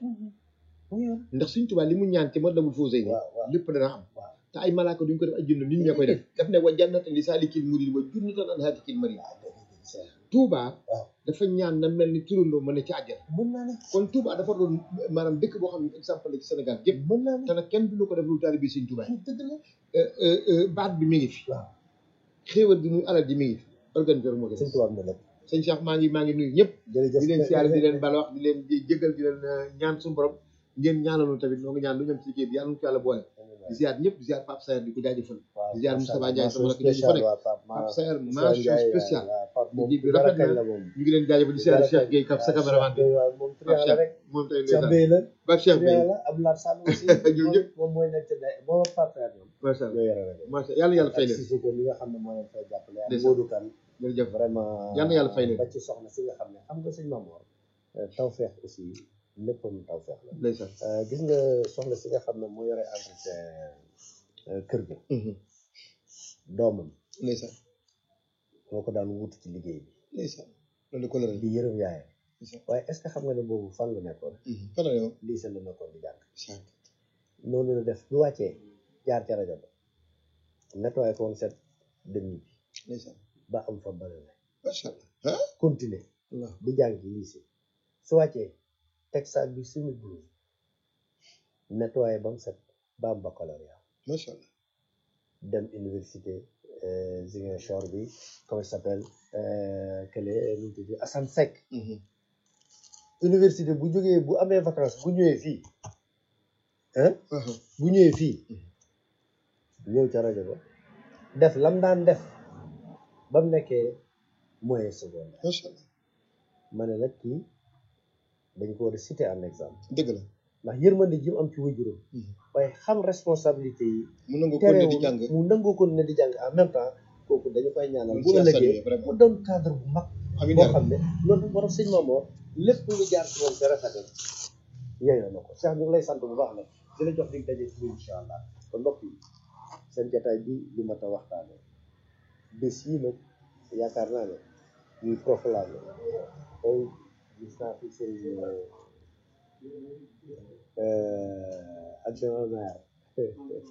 C: mu yor
B: ndax suñ Touba li mu ñaan ci mat labul fausé ni
C: waaw waaw
B: lépp dana am
C: waaw
B: te ay malaaka duñ ko def ay junne nit ñee koy def daf ne wa jannatan li saalikil murid wa junnatan an haatikil marid Touba
C: waaw
B: dafa ñaan na mel ni turandoo mën ne ci àjjana
C: mën naa ne
B: kon Touba dafa doon maanaam dëkk boo xam ne exemple la ci Sénégal yëpp
C: mën naa ne
B: te nag kenn du ko def lu taalibe Sëñ Touba yi
C: dëgg la
B: Euh, euh, euh, baat bi mi ngi fi
C: waaw
B: xéewal gi muy alal ji mi ngi fi organiser moo ko
C: sëñ Tuubaa am na lépp
B: sëñ Cheikh maa ngi maa ngi nuyu ñëpp
C: jërëjëf
B: di leen siyaare di leen bala wax di leen jéggal di leen euh, ñaan suñu borom ngeen ñaanaloon tamit noo ngi ñaan lu ñam ci liggéey bi yàlla na ko yàlla boole di ziar ñëpp di ziar Pape Sayer di ko jaajëfal di ziar Moustapha Ndiaye sama rakk jooju fa nekk Pape Sayer mention spéciale liggéey bi rafet na
C: la moom
B: ñu ngi leen jaajëfal di ziar Cheikh Gueye Kap sa caméraman bi
C: waaw moom
B: Pape
C: triant la
B: Cheikh
C: rek
B: moom tamit
C: Cheikh
B: ndeysaan
C: Bey la
B: Pape Cheikh Bey
C: triant la Abdoulaye Sall aussi
B: Ñoom ñëpp.
C: moom mooy nekk ci day boo Pape Sayer ñoom
B: macha allah
C: ñoo yore rek
B: macha allah yàlla yàlla fay
C: ak
B: leen
C: Cissé Ko mi nga xam ne moo leen fay jàppale ak
B: Ndeysaan.
C: Modou Kane
B: jërëjëf
C: vraiment
B: Yal na yàlla fay leen.
C: ba ci soxna si nga xam ne xam nga sëñ Mamour tawfeex aussi léppam tawfeex la
B: ndeysaan
C: Euh, gis nga soxna si nga xam ne moo yore entretien euh, kër ga doomam
B: ndeysaan
C: moo ko daan wutu ci liggéey bi
B: ndeysaan loolu ko la
C: di yërëm yaayam
B: ndeysaan
C: waaye est ce que xam nga ne boobu fan la nekkoon
B: fan la yow
C: lii seen la nekkoon di jàng noonu la def bu wàccee jaar ca rajo ba nettoyé ko woon set dem ñibbi
B: ndeysaan
C: ba am fa balale
B: macha allah ah
C: continuer
B: Allah
C: di jàng lycée su wàccee teg saag bi simi blouse nettoyé ba mu set ba am baccalauréat
B: macha allah
C: dem université euh, Ziguinchor bi comment il s'appelle euh, kële nu mu tudd Assane Seck université bu jógee bu amee vacances bu ñëwee fii hein bu ñëwee fii ñëw ca rajo ba def lam daan def ba mu nekkee moyen secondaire
B: macha allah
C: ma ne nag kii dañ ko war a citer en exemple
B: dëgg la
C: ndax yërmande ji mu am ci waajuram waaye xam responsabilité yi
B: mu nangu ko ne di jàng
C: mu nangoo ko ne di jàng en même temps kooku dañu koy ñaanal bu
B: Loolu c'est à saluer,
C: ëllëgee
B: vraiment.
C: mu doon cadre bu mag
B: amiin
C: boo
B: yaa
C: xam ne loolu moo tax sëñ Mamoor lépp lu jaar ci moom te rafetal yeyoo na ko Cheikh ñu ngi lay sant bu baax nag di la jox dig daje ci incha allah kon mbokk yi seen jataay bi li ma ta waxtaane bés yi nag yaakaar naa ne ñuy proclamé tey gis naa fi sëriñ adjoint maire